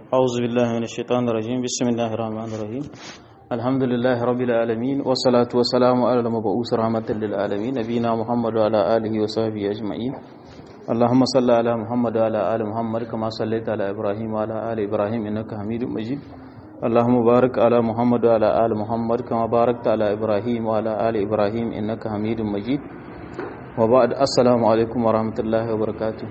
أعوذ بالله من الشيطان الرجيم بسم الله الرحمن الرحيم الحمد لله رب العالمين والصلاة والسلام على المبعوث رحمة للعالمين نبينا محمد وعلى آله وصحبه أجمعين اللهم صل على محمد وعلى آل محمد كما صليت على إبراهيم وعلى آل إبراهيم إنك حميد مجيد اللهم بارك على محمد وعلى آل محمد كما باركت على إبراهيم وعلى آل إبراهيم إنك حميد مجيد وبعد السلام عليكم ورحمة الله وبركاته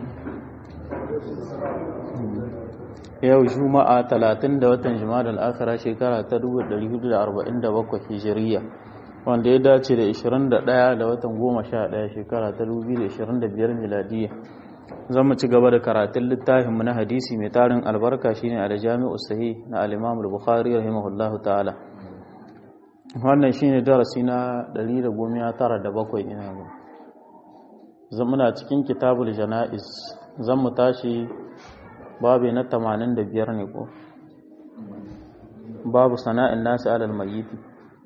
yau juma'a 30 da watan jumada al'akara shekara ta 1447 hijiriya wanda ya dace da 21 da watan 11 shekara ta 2025 miladiya zan mu ci gaba da karatun littafinmu na hadisi mai tarin albarka shine al-jami'u sahih na al-imam al-bukhari rahimahullahu ta'ala wannan shine darasi na 197 ina ga zan muna cikin kitabul janaiz zan mu tashi babu na tamanin da biyar ne ko babu sana'in nasu alal mayiti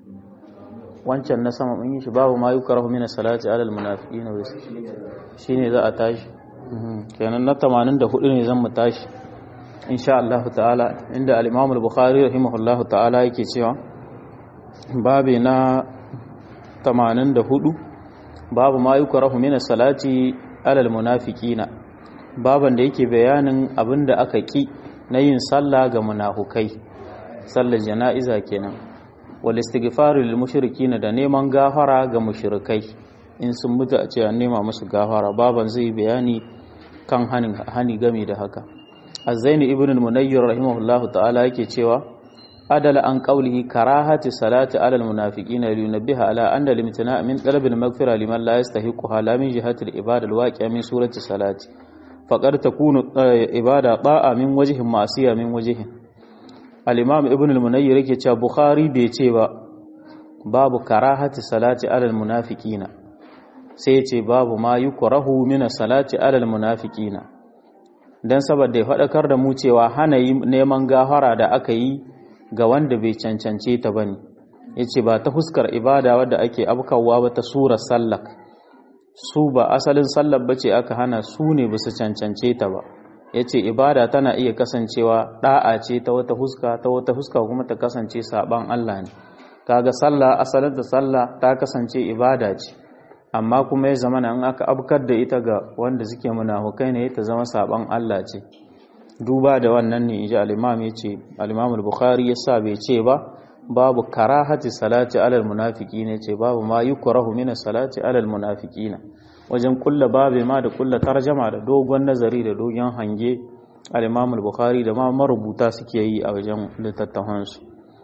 wancan na sama mun yi shi babu ma yi karahu mina salati alal munafiki na wasu shi ne za a tashi kenan na tamanin da hudu ne zan mu tashi insha Allah ta'ala inda al-imam al-bukhari rahimahullahu ta'ala yake cewa babu na tamanin da hudu babu ma yi karahu mina salati alal munafiqina baban da yake bayanin abin da aka ki na yin sallah ga munafukai sallar jana'iza kenan wal istighfaru lil mushrikina da neman gafara ga mushrikai in sun mutu a ce an nema musu gafara baban zai bayani kan hani hani game da haka az-zaini ibn al-munayyir rahimahullahu ta'ala yake cewa adala an qawlihi karahati salati ala al-munafiqina liyunabbiha ala anna limtina min talab al-maghfira liman la yastahiqu hala min jihati al-ibada al-waqi'a min surati salati faƙar ta kunu ibada ɗa'a min wajihin masiya min wajihin al'imam ibn al-munayyar yake cewa bukhari bai ce ba babu karahati salati alal munafikina sai ce babu ma yi kurahu mina salati alal munafikina don saboda ya faɗakar da mu cewa hana yi neman gafara da aka yi ga wanda bai cancance ta bane ya ce ba ta fuskar ibada wadda ake abkawa ba ta surar sallak su ba asalin sallar bace aka hana su ne ba su cancance ta ba ya ce ibada tana iya kasancewa ɗa'a ce ta wata huska ta wata huska kuma ta kasance saɓan Allah ne kaga sallah asalin da sallah ta kasance ibada ce amma kuma ya zama in aka abkar da ita ga wanda suke munafukai ne ta zama saɓan Allah ce duba da wannan ne inji al-imam ya ce al-imam al-bukhari ya sa bai ce ba babu karahati salati alal munafiqina ce babu ma yukrahu min salati alal munafiqina wajen kulla babe ma da kulla tarjama da dogon nazari da dogon hange al-Imam al-Bukhari da ma marubuta suke yi a wajen littattafan su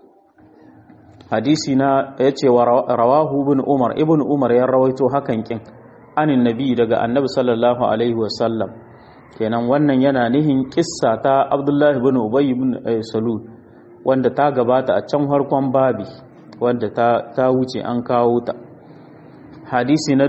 hadisi na yace wa rawahu ibn Umar ibn Umar ya rawaito hakan kin anin nabi daga annabi sallallahu alaihi wa sallam kenan wannan yana nihin kissa ta Abdullah ibn Ubay ibn Salul wanda ta gabata a can harkon babi wanda ta wuce an kawo ta hadisi na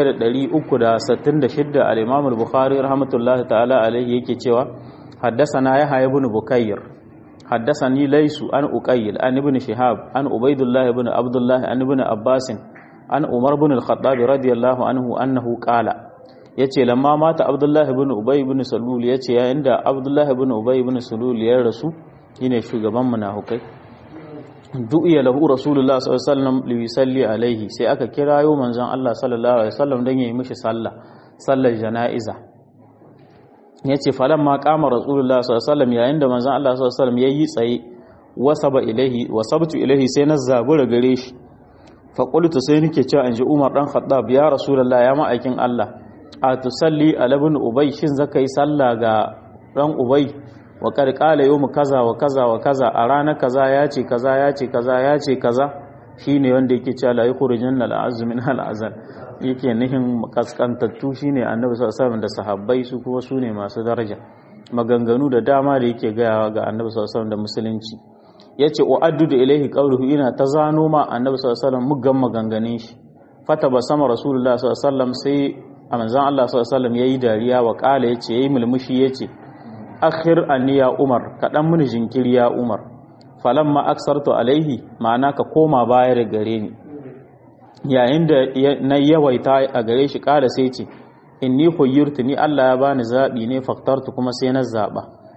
1366 al-imam al-bukhari rahmatullahi ta'ala alaihi yake cewa haddathana yahya ibn bukayr haddathani laysu an uqayl an ibn shihab an ubaydullah ibn abdullah an ibn abbas an umar ibn al-khattab radiyallahu anhu annahu qala yace lamma mata abdullah ibn ubay ibn salul yace yayin da abdullah ibn ubay ibn salul ya rasu shine shugaban munafukai du'iya lahu rasulullah sallallahu alaihi wasallam li yusalli alaihi sai aka kirayo manzon Allah sallallahu alaihi wasallam dan yayi mishi sallah sallar janaiza yace falamma qama rasulullah sallallahu alaihi wasallam yayin da manzon Allah sallallahu alaihi wasallam yayi tsaye wasaba ilaihi wasabtu ilaihi sai na zabura gare shi fa qultu sai nake cewa anji Umar dan Khattab ya rasulullah ya ma'aikin Allah a tusalli ala ibn ubay shin zaka yi sallah ga dan ubay wa kar kala yau mu kaza wa kaza wa kaza a rana kaza ya ce kaza ya ce kaza ya ce kaza shine wanda yake cewa la yukhrijun al azm min al azal yake nihin kaskantattu shine annabi sallallahu alaihi wasallam da sahabbai su kuma su ne masu daraja maganganu da dama da yake gaya ga annabi sallallahu alaihi wasallam da musulunci yace wa addudu ilaihi qawluhu ina ta zano ma annabi sallallahu alaihi wasallam muggan maganganun shi fata ba sama rasulullah sallallahu alaihi wasallam sai a manzon Allah sallallahu alaihi wasallam yayi dariya wa kala yace yayi mulmushi yace akhir anniya umar kaɗan mini jinkiri ya umar falamma aksartu alaihi ma'ana ka koma baya da gare ni yayin da na yawaita a gare shi ƙara sai ce inni khuyyirtu ni Allah ya bani zabi ne faktartu kuma sai na zaba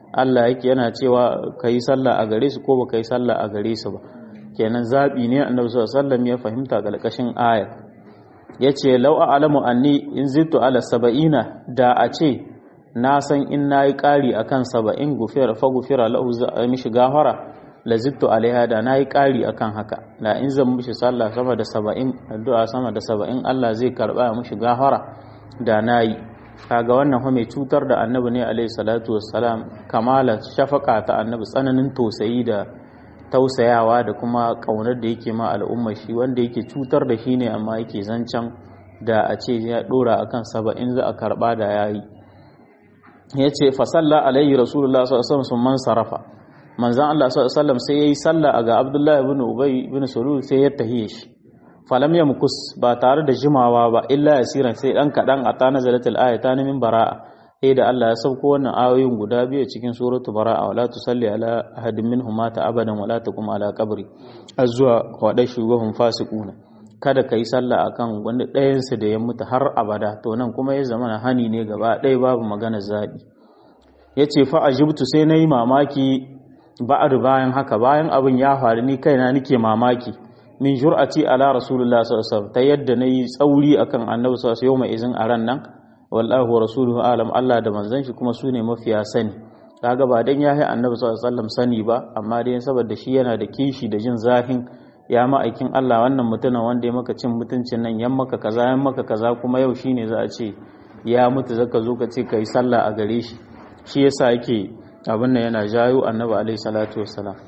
Allah yake yana cewa kai sallah a gare su ko ba kai sallah a gare su ba kenan zabi ne annabi sallallahu alaihi wasallam ya fahimta galkashin aya yace law a'lamu anni in zittu ala saba'ina da a ce na san in nayi kari akan saba'in gufira fa gufira lahu za mishi gafara lazittu alaiha da nayi kari akan haka da in zan mishi sallah sama da saba'in addu'a sama da saba'in Allah zai karba mishi gafara da nayi kaga wannan fa mai cutar da annabi ne alaihi salatu wassalam kamala shafaka ta annabi tsananin tosayi da tausayawa da kuma kaunar da yake ma al'umma shi wanda yake cutar da shi ne amma yake zancen da a ce ya dora akan saba'in za a karba da yayi ya ce fa salla alaihi rasulullah sallallahu alaihi wasallam man sarafa manzan Allah sallallahu alaihi wasallam sai yayi sallah ga Abdullahi ibn Ubay ibn Salul sai ya tahiye shi falam yamkus ba tare da jimawa ba illa yasiran sai dan kadan a tana zalatul ayata min bara'a sai da Allah ya sauko wannan ayoyin guda biyu cikin suratu bara'a wala tusalli ala ahadin minhum mata abadan wala taqum ala qabri azwa wada shugahum fasiquna kada kai sallah akan wanda ɗayan su da ya mutu har abada to nan kuma ya zama hani ne gaba ɗaya babu magana zabi yace fa ajibtu sai nayi mamaki ba'ad bayan haka bayan abin ya faru ni kaina nike mamaki min jur'ati ala rasulullah sallallahu alaihi wasallam ta yadda nayi tsauri akan annabi sallallahu alaihi wasallam yau izin a ran nan wallahu wa rasuluhu alam Allah da manzon shi kuma sune mafiya sani kaga ba dan yayi annabi sallallahu alaihi wasallam sani ba amma dai saboda shi yana da kishi da jin zahin ya ma'aikin Allah wannan mutumin wanda ya maka cin mutuncin nan yan maka kaza yan maka kaza kuma yau shine za a ce ya mutu zaka zo ka ce kai sallah a gare shi shi yasa yake abin nan yana jayo annabi alaihi salatu wassalam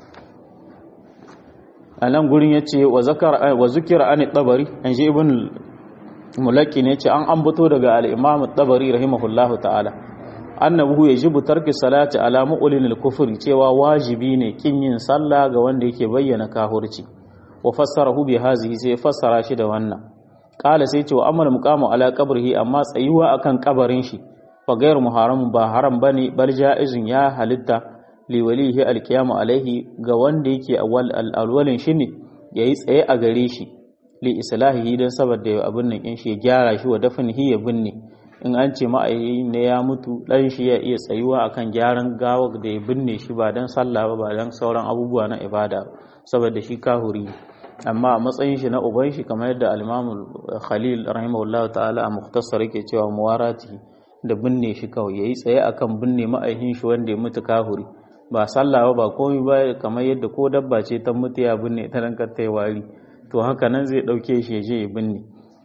a nan gurin ya ce wa zukira an tabari an shi ibn mulaki ne ce an ambato daga al'imam tabari rahimahullahu ta'ala annabu ya jibu tarki salati ala mu'ulin al-kufri cewa wajibi ne kin yin sallah ga wanda yake bayyana kahurci wa fassarahu bi hazihi sai fassara shi da wannan qala sai ce wa amal muqamu ala qabrihi amma tsayuwa akan kabarin shi fa gairu muharram ba haram bane bal ja'izun ya halitta liwalihi alkiyamu alaihi ga wanda yake alwalin shi ne ya yi tsaye a gare shi li islahihi don saboda abin nan in shi ya gyara shi wa dafinihi ya binne in an ce ma'ayi ne ya mutu dan shi ya iya tsayuwa akan gyaran gawa da ya binne shi ba don sallah ba ba don sauran abubuwa na ibada saboda shi kahuri amma a matsayin shi na uban shi kamar yadda al-Imam Khalil rahimahullahu ta'ala a mukhtasar yake cewa muwarati da binne shi kawai yayi tsaye akan binne ma'aihin shi wanda ya mutu kahuri ba sallah ba ba komai ba kamar yadda ko dabba ce ta mutu ya binne ta ranka ta wari to haka nan zai dauke shi je ya binne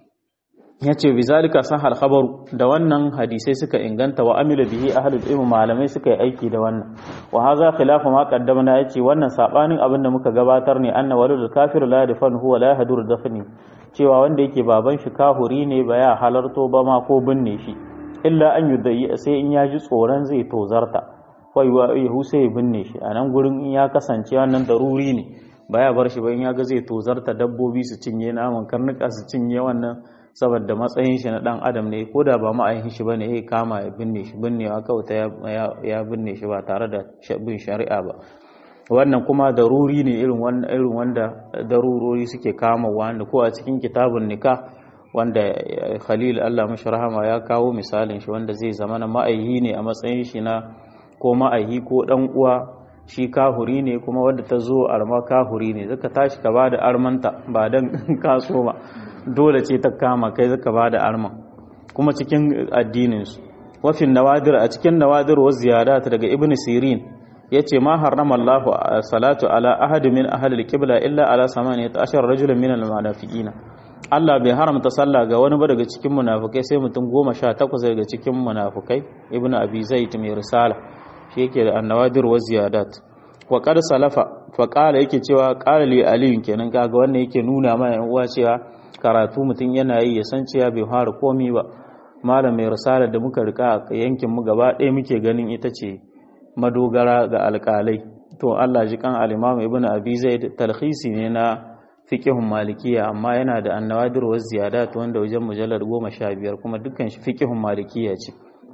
ya ce bi zalika sahal khabaru da wannan hadisai suka inganta wa amila bihi ahlul ilm malamai suka yi aiki da wannan wa hadha khilafu ma qaddamna yace wannan sabanin abin da muka gabatar ne anna walidul kafir la yadfan huwa la yahdur dafni cewa wanda yake baban shi kahuri ne ba ya halarto ba ma ko binne shi illa an yudai sai in ya ji tsoron zai tozarta waiwa yahu sai ya binne shi a nan gurin in ya kasance wannan daruri ne ba ya bar shi ba in ya ga zai tozarta dabbobi su cinye naman karnuka su cinye wannan saboda matsayin shi na dan adam ne ko da ba ma'aikin shi bane ya kama ya binne shi binnewa kawai ta ya binne shi ba tare da bin shari'a ba wannan kuma daruri ne irin wanda irin wanda darurori suke kama wanda ko a cikin kitabun nikah wanda Khalil Allah mashi rahama ya kawo misalin shi wanda zai zama na ma'aihi ne a matsayin shi na ko ma'aihi ko dan uwa shi kahuri ne kuma wadda ta zo arma kahuri ne zaka tashi ka bada armanta ba dan kaso ba dole ce ta kama kai zaka bada arman kuma cikin addinin su wafin nawadir a cikin nawadir wa ziyadat daga ibn sirin yace ma harrama Allah salatu ala ahad min ahli al-qibla illa ala 18 rajulan min al-munafiqina Allah bai haramta sallah ga wani ba daga cikin munafukai sai mutum goma sha takwas daga cikin munafukai ibn abi zaid mai risala shi yake da annawadir wa ziyadat wa qad salafa fa qala yake cewa qala li ali kenan kaga wannan yake nuna mana yan uwa cewa karatu mutum yana yi ya san cewa bai fara komi ba malam mai risala da muka rika a yankin mu gaba ɗaya muke ganin ita ce madogara ga alƙalai to Allah ji kan al-imam ibn abi zaid talhisi ne na fiqhun malikiya amma yana da annawadir wa ziyadat wanda wajen mujallar 15 kuma dukkan shi fiqhun malikiya ce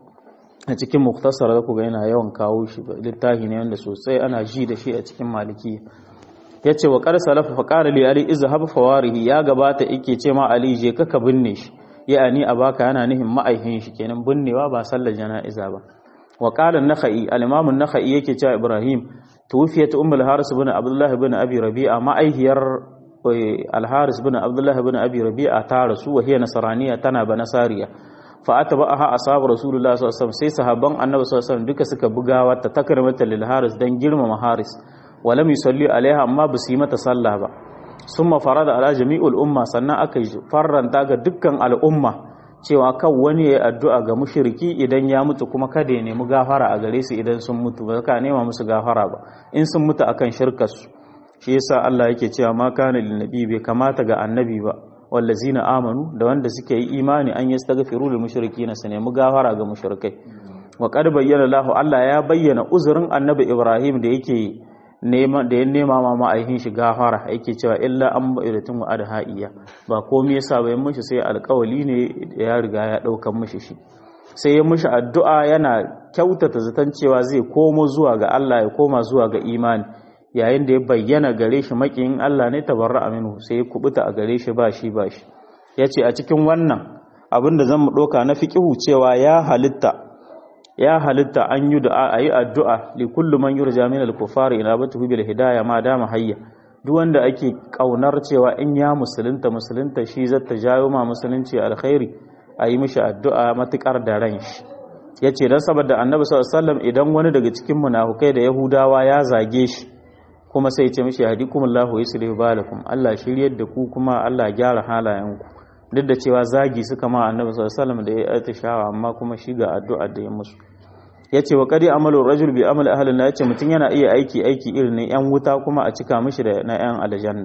a cikin muktasar da ku ga yana yawan kawo shi littafi ne wanda sosai ana ji da shi a cikin malikiya yace wa qar salafa fa qala li ali izhab fawarihi ya gabata yake ce ma ali je ka binne shi ya'ani a baka yana nihin ma'aihin shi kenan binnewa ba sallar jana'iza ba wa qala an-nakhai al-imam an-nakhai yake cewa ibrahim tuwfiyat ummul haris ibn abdullah ibn abi rabi'a ma'aihiyar al-haris ibn abdullah ibn abi rabi'a ta rasu wa hiya nasraniya tana ba nasariya fa atba'aha ashabu rasulullah sallallahu alaihi wasallam sai sahabban annabi sallallahu alaihi wasallam duka suka bugawa ta takrimata lil haris dan girmama haris wa lam yusalli alaiha amma ba su yi mata sallah ba summa farada ala jami'ul umma sannan aka farranta ga dukkan al'umma cewa kan wani ya addu'a ga mushriki idan ya mutu kuma kada ya nemi gafara a gare su idan sun mutu ba ka nema musu gafara ba in sun mutu akan shirkarsu shi yasa Allah yake cewa ma kana lin nabi bai kamata ga annabi ba wallazina amanu da wanda suke yi imani an yastaghfiru lil mushrikina su nemi gafara ga mushrikai wa qad bayyana Allah Allah ya bayyana uzurin annabi Ibrahim da yake nema da ya nema ma ma'aikin shi gafara yake cewa illa an ba'iratun wa adha'iya ba komai yasa bayan mishi sai alƙawali ne ya riga ya daukan mishi shi sai ya mishi addu'a yana kyautata zaton cewa zai komo zuwa ga Allah ya koma zuwa ga imani yayin da ya bayyana gare shi makiyin Allah ne tabarra aminu sai ya kubuta a gare shi ba shi ba shi yace a cikin wannan abin da zan mu doka na fiqihu cewa ya halitta ya halitta an yi du'a ayi addu'a li kullu man yurja min al-kuffari ila batuhu bil hidayah ma dama hayya duk wanda ake kaunar cewa in ya musulunta musulunta shi zata jayo ma musulunci alkhairi ayi mishi addu'a matukar da ran shi yace dan saboda annabi sallallahu alaihi wasallam idan wani daga cikin munafukai da yahudawa ya zage shi kuma sai ce mishi hadikumullahu yuslihu balakum Allah shiryar da ku kuma Allah gyara halayenku duk da cewa zagi suka ma annabi sallallahu alaihi wasallam da ya atishawa amma kuma shi ga addu'a da ya musu yace wa qadi amalu rajul bi amali ahli na yace mutun yana iya aiki aiki irin ne yan wuta kuma a cika mishi da na yan aljanna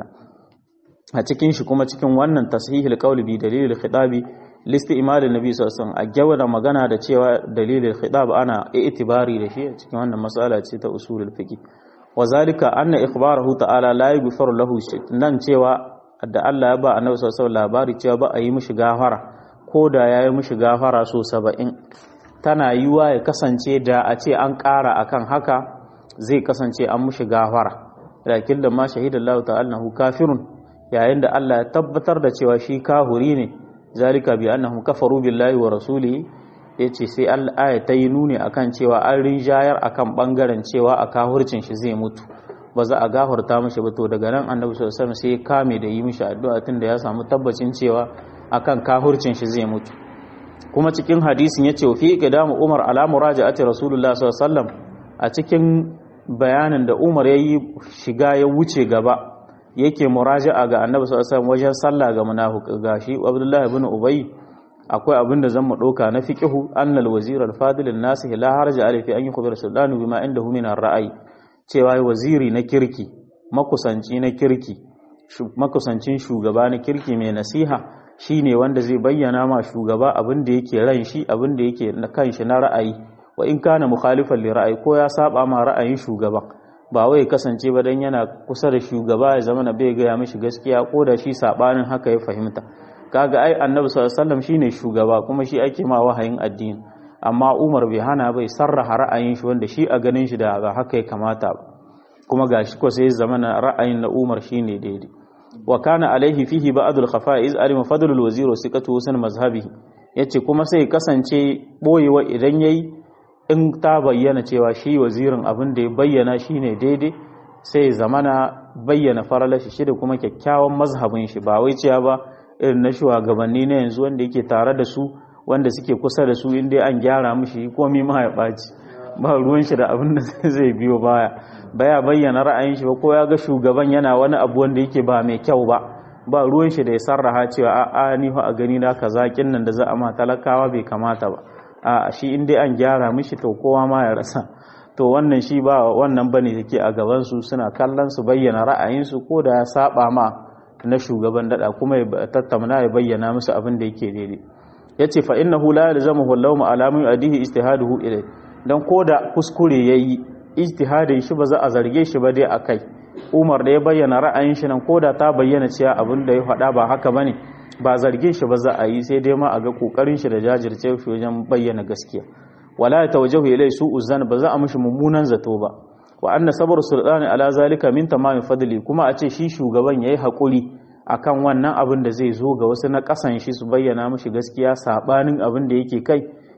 a cikin shi kuma cikin wannan tashihil qawli bi dalilil khitabi listi imalin nabi sallallahu alaihi wasallam a gyawada magana da cewa dalilil khitab ana itibari da shi a cikin wannan mas'ala ce ta usulul fiqh wa zalika anna ikhbarahu ta'ala la yughfaru lahu nan cewa da Allah ya ba annabi sallallahu alaihi labari cewa ba a yi mishi gafara ko da ya yi mishi gafara so 70 tana yiwa ya kasance da a ce an ƙara akan haka zai kasance an mishi gafara lakin da ma shahidallahu ta'ala annahu kafirun yayin da Allah ya tabbatar da cewa shi kahuri ne zalika bi annahum kafaru billahi wa rasulihi yace sai Allah ta yi nuni akan cewa an rinjayar akan bangaren cewa a kahurcin shi zai mutu ba za a gafarta mishi ba to daga nan annabi sallallahu alaihi wasallam sai ya kame da yi mishi addu'a tunda ya samu tabbacin cewa akan kahurcin shi zai mutu kuma cikin hadisin yace fi qidamu umar ala muraja'ati rasulullah sallallahu alaihi wasallam a cikin bayanin da umar yayi shiga ya wuce gaba yake muraja'a ga annabi sallallahu alaihi wasallam wajen sallah ga munafiq gashi abdullah ibn ubay akwai abin da zamu dauka na fiqhu annal wazir al-fadil an-nasih la harja alayhi fi an yukhbira sultanu bima indahu min ar-ra'y cewa waziri na kirki makusanci na kirki makusancin shugaba na kirki mai nasiha shine wanda zai bayyana ma shugaba abin da yake ran shi abin da yake na kanshi na ra'ayi wa in kana mukhalifan li ra'ayi ko ya saba ma ra'ayin shugaban ba wai kasance ba dan yana kusa da shugaba ya zama na bai gaya mishi gaskiya ko da shi sabanin haka ya fahimta kaga ai annabi sallallahu alaihi wasallam shine shugaba kuma shi ake ma wahayin addini amma Umar bai hana bai sarraha ra'ayin shi wanda shi a ganin shi da haka ya kamata ba kuma gashi ko sai zama na ra'ayin na Umar shine daidai wa kana alaihi fihi ba'dul khafa'iz alima fadlul wazir wa siqatu husn mazhabihi yace kuma sai kasance boyewa idan yayi in ta bayyana cewa shi wazirin abin da ya bayyana shine daidai sai zamana bayyana faralashi shi da kuma kyakkyawan mazhabin shi ba wai cewa ba irin na shugabanni na yanzu wanda yake tare da su wanda suke kusa da su inda an gyara mishi komai ma ya ɓaci ba ruwan shi da abin da zai biyo baya baya bayyana ra'ayin shi ba ko ya ga shugaban yana wani abu wanda yake ba mai kyau ba ba ruwan shi da ya sarraha cewa a a ni fa a gani na kaza kin nan da za a ma talakawa bai kamata ba a shi inda an gyara mishi to kowa ma ya rasa to wannan shi ba wannan bane yake a gaban su suna kallon su bayyana ra'ayin su ko da ya saba ma na shugaban dada kuma ya tattauna ya bayyana musu abin da yake daidai yace fa innahu la yalzamuhu lawma alamun adihi ijtihaduhu ilay dan koda kuskure yayi ijtihadin shi ba za a zarge shi ba dai akai Umar da ya bayyana ra'ayin shi nan koda ta bayyana cewa abin da ya faɗa ba haka bane ba zargin shi ba za a yi sai dai ma a ga kokarin shi da jajirce shi wajen bayyana gaskiya wala tawajjahu ilay su'u zan ba za a mishi mummunan zato ba wa anna sabr sultani ala zalika min tamami fadli kuma a ce shi shugaban yayi hakuri akan wannan abin da zai zo ga wasu na kasan shi su bayyana mishi gaskiya sabanin abin da yake kai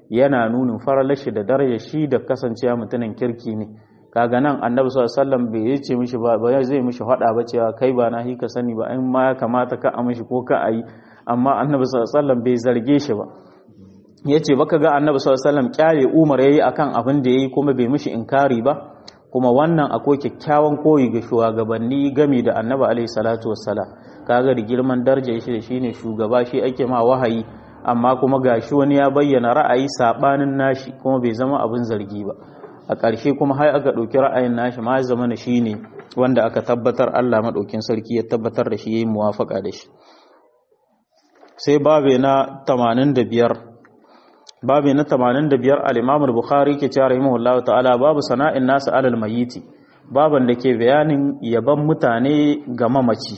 yana nunin faralar shi da darajar shi da kasancewa mutumin kirki ne kaga nan annabi sallallahu alaihi wasallam bai ce mishi ba ba zai mishi hada ba cewa kai ba na hika sani ba in ma ya kamata ka a mishi ko ka a yi amma annabi sallallahu alaihi wasallam bai zarge shi ba yace baka ga annabi sallallahu alaihi wasallam kyale Umar yayi akan abin da yayi kuma bai mishi inkari ba kuma wannan akwai kyakkyawan koyi ga shugabanni gami da annabi alaihi salatu wassalam kaga da girman darajar shi da shine shugaba shi ake ma wahayi amma kuma gashi wani ya bayyana ra'ayi sabanin nashi kuma bai zama abin zargi ba a ƙarshe kuma har aka ɗauki ra'ayin nashi ma zama na shi ne wanda aka tabbatar Allah maɗaukin sarki ya tabbatar da shi ya yi muwafaka da shi sai babe na 85 babe na 85 al-Imam al-Bukhari ke cewa rahimahullahu ta'ala babu sana'in nasu alal mayiti baban da ke bayanin yaban mutane ga mamaci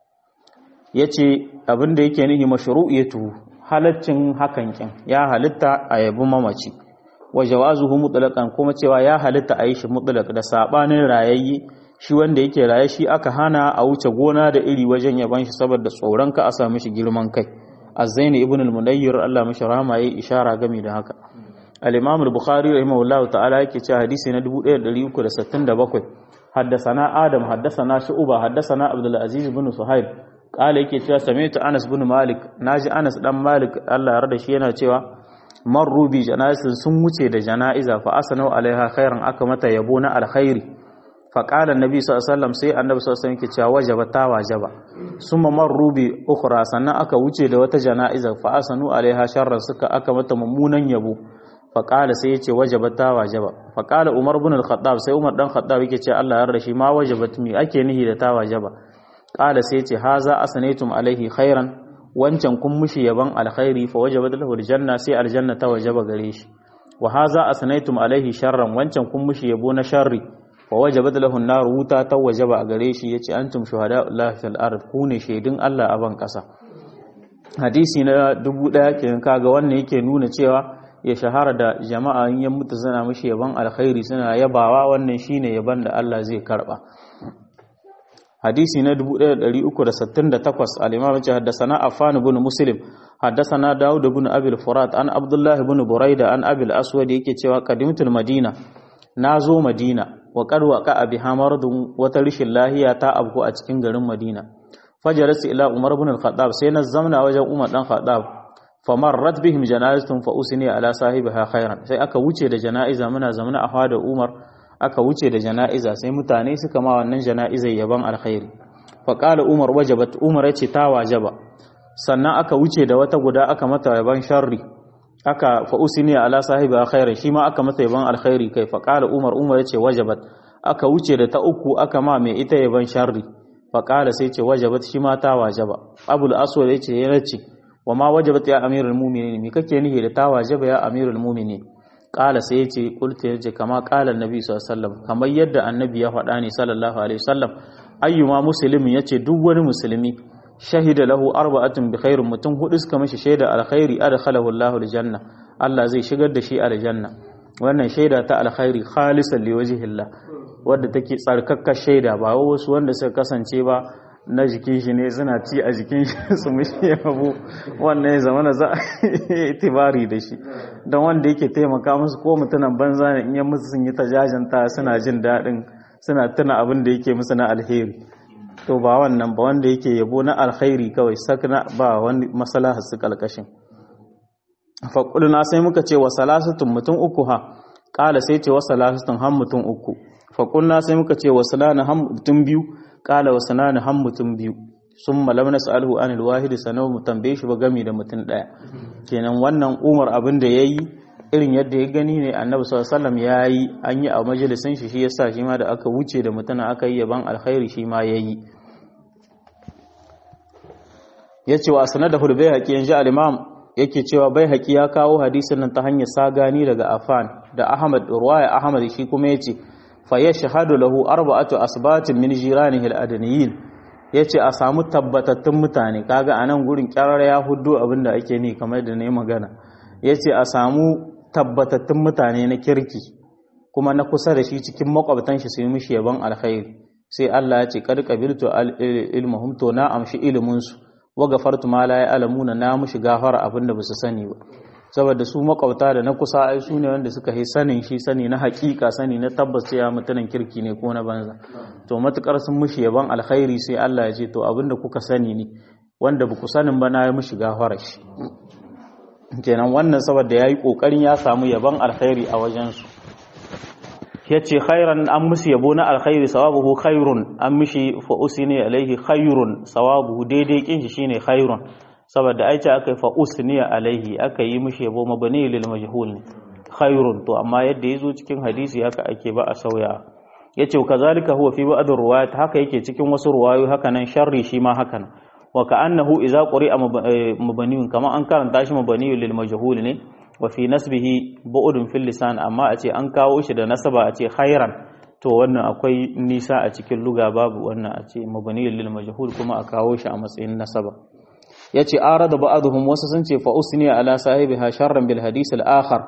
yace abin da yake nihi mashru'iyatu halaccin hakan kin ya halitta a yabi mamaci wa jawazuhu mutlaqan kuma cewa ya halitta a yi shi mutlaq da sabanin rayayye shi wanda yake raye shi aka hana a wuce gona da iri wajen yaban shi saboda tsoron ka a sami shi girman kai az-zaini ibn al-munayyir Allah mishi rahama yayi ishara game da haka al-imam al-bukhari rahimahullahu ta'ala yake cewa hadisi na 1367 haddathana adam haddathana shu'ba haddathana abdul aziz ibn suhaib qala yake cewa sami'tu anas ibn malik naji anas dan malik Allah ya yarda shi yana cewa marru bi janazin sun wuce da jana'iza fa asanu alaiha khairan aka mata yabo na alkhairi fa qala annabi sallallahu alaihi wasallam sai annabi sallallahu alaihi wasallam yake cewa wajaba ta wajaba summa marru bi ukhra sannan aka wuce da wata jana'iza fa asanu alaiha sharran suka aka mata mummunan yabo fa qala sai yace wajaba ta wajaba fa qala umar ibn al-khattab sai umar dan khattab yake cewa Allah ya rashi ma wajabat mi ake nihi da ta wajaba qala sai yace haza asanaitum alaihi khairan wancan kun mushi yaban alkhairi fa wajabat lahu aljanna sai aljanna ta wajaba gare shi wa haza asnaytum alaihi sharran wancan kun mushi yabo na sharri fa wajabat lahu an-nar wuta ta wajaba a gare shi yace antum shuhada'ullahi fil ard ku ne shaidun Allah a ban kasa hadisi na dubu daya kenan kaga wannan yake nuna cewa ya shahara da jama'a in yan mutu suna mushi yaban alkhairi suna yabawa wannan shine yaban da Allah zai karba hadisi na 1368 al-imam ya haddathana Affan ibn Muslim haddathana Dawud ibn Abi al-Furat an Abdullah ibn Buraida an Abi al-Aswad yake cewa qadimtul Madina nazo Madina wa qad waqa bi hamaradun wata rishin lahiya ta abku a cikin garin Madina fajarat ila Umar ibn al-Khattab sai na zamna wajen Umar dan Khattab famarrat bihim janazatun fa usni ala sahibiha khairan sai aka wuce da jana'iza muna zamna a fada Umar aka wuce da jana'iza sai mutane suka ma wannan jana'izar yaban alkhairi faƙala umar wajabat umar ya ce ta wajaba sannan aka wuce da wata guda aka mata yaban sharri aka fa'usi ne ala sahibi alkhairi shi ma aka mata yaban alkhairi kai faƙala umar umar ya ce wajabat aka wuce da ta uku aka ma mai ita yaban sharri faƙala sai ce wajabat shi ma ta wajaba abul aswad ya ce ya ce wa ma wajabat ya amirul mu'minin me kake nihi da ta wajaba ya amirul mu'minin kala sai ya ce kulta ya ce kama kalan nabi sallallahu kamar yadda annabi ya faɗa ne sallallahu alaihi wasallam ayyuma muslimin yace duk wani musulmi shahida lahu arba'atun bi khairin mutum hudu suka mishi shaida alkhairi adkhalahu Allahu aljanna Allah zai shigar da shi aljanna wannan shaida ta alkhairi khalisan liwajhillah wadda take tsarkakkar shaida ba wasu wanda suka kasance ba na jikin shi ne suna ci a jikin shi su mishi yabo wannan ya zama na za a itibari da shi don wanda yake taimaka musu ko mutunan banza ne in ya musu sun yi ta jajanta suna jin daɗin suna tuna abin da yake musu na alheri to ba wannan ba wanda yake yabo na alkhairi kawai sakna ba wani masalaha su kalkashin faƙulna sai muka ce wa salasatun mutum uku ha ƙala sai ce wa salasatun han mutum uku faƙulna sai muka ce wa salana han mutum biyu kala wa sanani han mutum biyu sun malam na sa'alhu anil wahidi sanau mu tambaye shi ba gami da mutum ɗaya kenan wannan umar abin da ya yi irin yadda ya gani ne annabi sallallahu alaihi wasallam ya yi an yi a majalisin shi shi yasa shi ma da aka wuce da mutum aka yi yaban alkhairi shi ma ya yi ya ce wa sanadahu da bai haƙi yanzu al-imam yake cewa bai haƙi ya kawo hadisin nan ta hanyar sagani daga afan da ahmad ruwaya ahmad shi kuma ya ce fayashhadu lahu arba'atu asbatin min jiranihi al-adaniyin yace a samu tabbatattun mutane kaga anan gurin kyarar ya huddo abinda ake ni kamar da ne magana yace a samu tabbatattun mutane na kirki kuma na kusa da shi cikin makwabtan shi su yi mishi yaban alkhairi sai Allah ya ce kad qabiltu ilmuhum to na amshi ilimin su wa gafartu ma la ya'lamuna na mushi gafara abinda basu sani ba saboda su makwabta da na kusa ai su ne wanda suka yi sanin shi sani na hakika sani na tabbas cewa mutumin kirki ne ko na banza to matukar sun mushi yaban alkhairi sai Allah ya ce to abinda kuka sani ne wanda ba ku sanin ba na yi mushi gafara shi kenan wannan saboda yayi kokarin ya samu yaban alkhairi a wajen su yace khairan an musu yabo na alkhairi sawabuhu khairun an mishi fa usini alaihi khairun sawabuhu daidai kin shi shine khairun saboda aice aka yi fa usni alaihi aka yi mishi yabo mabani lil majhul ne khairun to amma yadda yazo cikin hadisi haka ake ba a sauya yace kazalika huwa fi ba'd ruwayat haka yake cikin wasu ruwayoyi haka nan sharri shi ma haka nan wa ka'annahu idza quri'a mabaniun kama an karanta shi mabani lil majhul ne wa fi nasbihi bu'dun fil lisan amma a ce an kawo shi da nasaba a ce khairan to wannan akwai nisa a cikin luga babu wannan a ce mabani lil majhul kuma a kawo shi a matsayin nasaba yace arada ba'dhum wasu sun ce fa usni ala sahibiha sharran bil hadith al akhar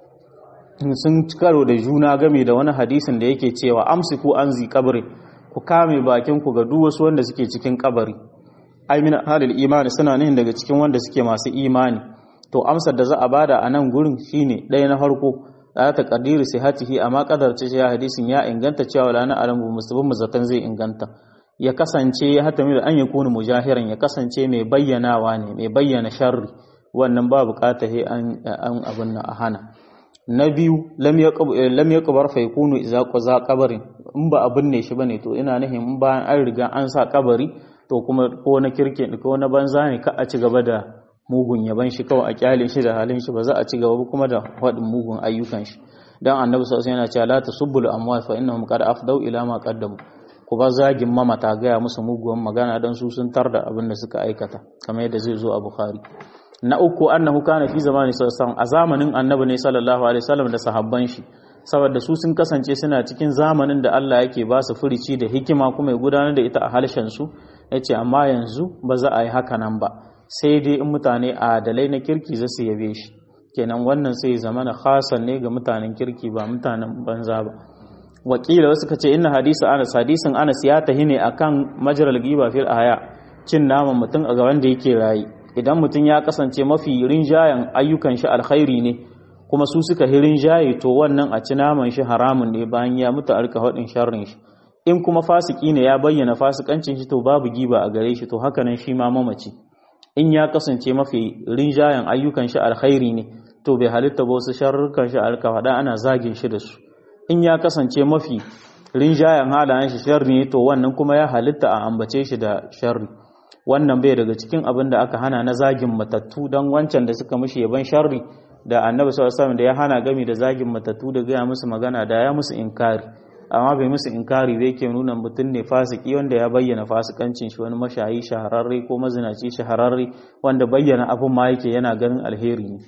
sun karo da juna game da wani hadisin da yake cewa amsiku an zi kabri ku kame bakin ku ga duk wasu wanda suke cikin kabari ai min halil imani suna nihin daga cikin wanda suke masu imani to amsar da za a bada a nan gurin shine ɗaya na farko da ta kadiri sihatihi amma kadarce shi hadisin ya inganta cewa wala na alamu musabin muzatan zai inganta ya kasance ya hatami da an yakunu mujahiran ya kasance mai bayyanawa ne mai bayyana sharri wannan ba bukata he an an abin nan a hana na biyu lam yaqbar fa yakunu idza qaza qabarin in ba abin ne shi bane to ina nahin in bayan an riga an sa kabari to kuma ko na kirke ko na banza ne ka a ci gaba da mugun yaban shi kawai a kyale shi da halin shi ba za a ci gaba kuma da faɗin mugun ayyukan shi dan annabi sallallahu alaihi wasallam yana cewa la tasubbul amwat fa innahum qad afdau ila ma qaddamu ku ba zagin mamata gaya musu muguwan magana dan su sun tar da abin da suka aikata kamar yadda zai zo a bukhari na uku annahu kana fi zamani sallallahu a zamanin annabi ne sallallahu alaihi wasallam da sahabban shi saboda su sun kasance suna cikin zamanin da Allah yake ba su furici da hikima kuma ya gudanar da ita a halshen su yace amma yanzu ba za a yi haka nan ba sai dai in mutane adalai na kirki za su yabe shi kenan wannan sai zamana khasan ne ga mutanen kirki ba mutanen banza ba wakila wasu ka ce inna hadisi anas hadisin anas ya tahi ne akan majral giba fil ahya cin naman mutum a gaban da yake rayi idan mutum ya kasance mafi rinjayen ayyukan shi alkhairi ne kuma su suka hi rinjaye to wannan a ci naman shi haramun ne bayan ya mutu alka hadin sharrin shi in kuma fasiki ne ya bayyana fasikancin shi to babu giba a gare shi to haka nan shi ma mamaci in ya kasance mafi rinjayen ayyukan shi alkhairi ne to bai halitta ba wasu sharrukan shi alka hada ana zagin shi da su in ya kasance mafi rinjayen halayen shi sharri ne to wannan kuma ya halitta a ambace shi da sharri wannan bai daga cikin abin da aka hana na zagin matattu don wancan da suka mishi yaban sharri da annabi sallallahu alaihi da ya hana gami da zagin matattu da gaya musu magana da ya musu inkari amma bai musu inkari bai ke nuna mutum ne fasiki wanda ya bayyana fasikancin shi wani mashayi shahararre ko mazinaci shahararre wanda bayyana abin ma yake yana ganin alheri ne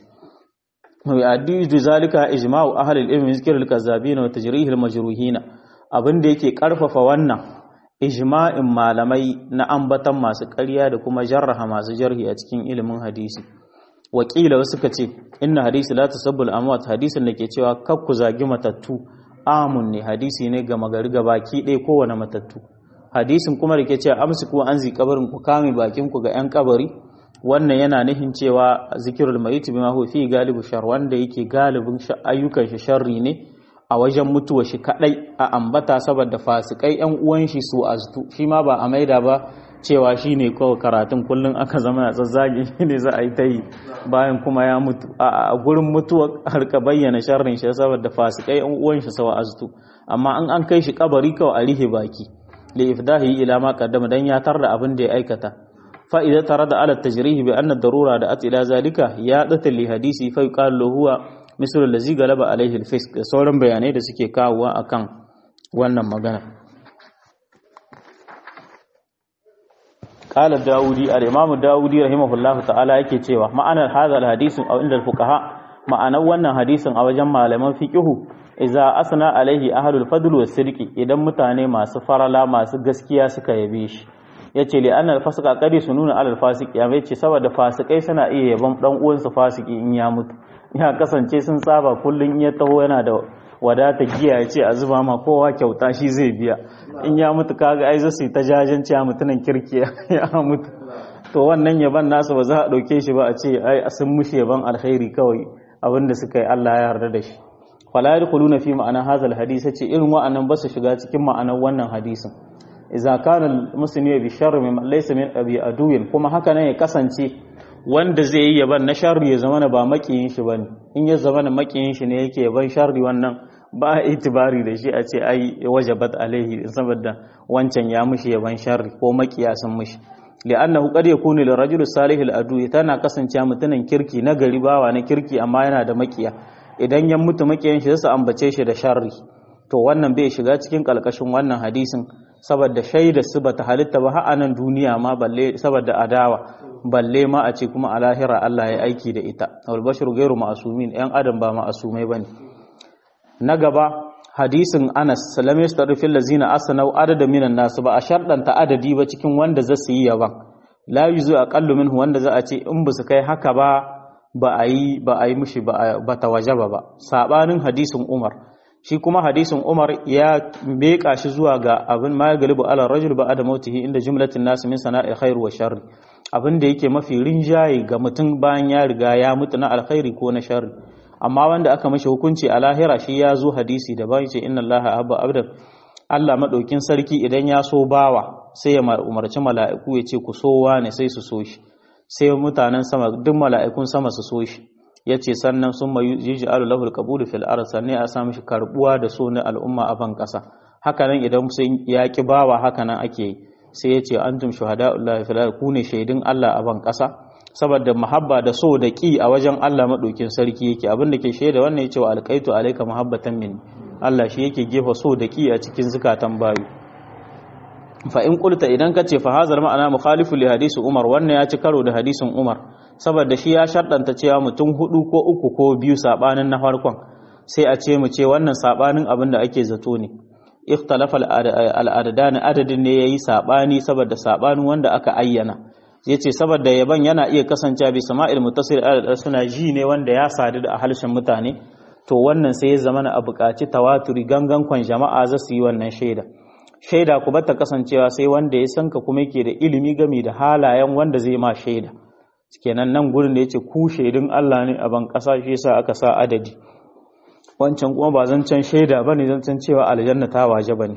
ويؤدي ذلك اجماع اهل العلم ذكر الكذابين وتجريح المجروحين abin da yake karfafa wannan ijma'in malamai na ambatan masu ƙarya da kuma jarraha masu jarhi a cikin ilimin hadisi wakila wasu ka ce inna hadisi la tasabbul amwat hadisin da ke cewa kar ku zagi matattu amun ne hadisi ne ga magari ga baki ɗaya kowane matattu hadisin kuma da ke cewa amsiku an zi kabarin ku kame bakin ku ga yan kabari wannan yana nufin cewa zikirul mayit bima huwa fi galibu shar wanda yake galibin ayyukan shi sharri ne a wajen mutuwa shi kadai a ambata saboda fasikai yan uwan shi su aztu shi ma ba a maida ba cewa shine kawai karatun kullun aka zama a tsazzage shi ne za a yi ta yi bayan kuma ya mutu a gurin mutuwa har ka bayyana sharrin shi saboda fasikai yan uwan shi sawa aztu amma an an kai shi kabari kawai a rihe baki li ifdahi ila ma qaddama dan ya tarda abin da ya aikata فإذا ترد على التجريه بأن الضرورة دعت إلى ذلك يا دتل حديثي فيقال له هو مثل الذي غلب عليه الفسق sauran bayanai da suke kawowa akan wannan magana قال الداودي الإمام الداودي رحمه الله تعالى yake cewa ma'anar hadha alhadith aw inda alfuqaha ma'anar wannan hadisin a wajen malaman fiqhu idza asna alaihi ahlul fadl was sidqi idan mutane masu farala masu gaskiya suka yabe shi ya ce li annal fasika kadi su nuna alal fasiki ya ce saboda fasikai suna iya yaban dan uwansu fasiki in ya mutu ya kasance sun saba kullun in ya taho yana da wadata giya ya ce a zuba ma kowa kyauta shi zai biya in ya mutu kaga ai zasu ta jajen cewa mutunan kirki ya mutu to wannan yaban nasu ba za a ɗauke shi ba a ce ai sun mushi yaban alkhairi kawai abinda suka yi Allah ya yarda da shi fala yadkhuluna fi ma'ana hadha hadisi ce irin wa'annan ba su shiga cikin ma'anar wannan hadisin idza kana al-muslimu bi sharri min laysa min abi aduwin kuma haka ne ya kasance wanda zai yi yaban na sharri ya zama ba makiyin shi bane in ya zama makiyin shi ne yake yaban sharri wannan ba a itibari da shi a ce ai wajabat alaihi saboda wancan ya mushi yaban sharri ko makiya sun mushi li'annahu qad yakunu lirajul salih al-adu tana kasance mutumin kirki na gari bawa na kirki amma yana da makiya idan ya mutu makiyan shi su ambace shi da sharri to wannan bai shiga cikin kalkashin wannan hadisin saboda shaida su bata halitta ba har anan duniya ma balle saboda adawa balle ma a ce kuma a lahira Allah ya aiki da ita wal bashru ghairu ma'sumin yan adam ba ma'asumai bane na gaba hadisin Anas sallallahu alaihi wasallam fil lazina asnau adada minan nas ba a shardanta adadi ba cikin wanda za su yi yaban la yuzu aqallu minhu wanda za a ce in ba su kai haka ba ba a yi ba a yi mushi ba ta wajaba ba sabanin hadisin Umar shi kuma hadisin Umar ya beka shi zuwa ga abin ma ya galibu ala rajul ba da mautihi inda jumlatin nas min sana'i khair wa sharri abin da yake mafi rinjaye ga mutum bayan ya riga ya mutu na alkhairi ko na sharri amma wanda aka mashi hukunci a lahira shi ya zo hadisi da bayan ce inna allaha abba abdan Allah madaukin sarki idan ya so bawa sai ya umarci mala'iku ya ce ku so wane sai su so shi sai mutanen sama duk mala'ikun sama su so shi ya ce sannan sun mayu jiji alu lahul kabulu fil ard sannan a samu shi karbuwa da so na al'umma a ban kasa haka nan idan sun ya ki bawa haka nan ake yi sai ya ce antum shuhada'ullahi fil ard ku ne shaidun Allah a ban kasa saboda muhabba da so da ki a wajen Allah madaukin sarki yake abin da ke shaida wannan yace wa alqaitu alayka muhabbatan min Allah shi yake gefa so da ki a cikin zukatan bayu fa in qulta idan kace fa hazal ma'ana mukhalifu li hadisi Umar wannan ya ci karo da hadisin Umar saboda shi ya sharɗanta cewa mutum hudu ko uku ko biyu sabanin na farkon sai a ce mu ce wannan sabanin abin da ake zato ne ikhtalafa al-adadan adadin ne yayi sabani saboda sabanin wanda aka ayyana yace saboda yaban yana iya kasancewa bi sama'il muttasil al suna ji ne wanda ya sadu da harshen mutane to wannan sai ya zama na buƙaci tawaturi gangan kwan jama'a za su yi wannan shaida shaida ku bata kasancewa sai wanda ya sanka kuma yake da ilimi game da halayen wanda zai ma shaida kenan nan gurin da yace ku shaidun Allah ne a ban ƙasa shi yasa aka sa adadi wancan kuma ba zancen shaida bane zancen cewa aljanna ta waje bane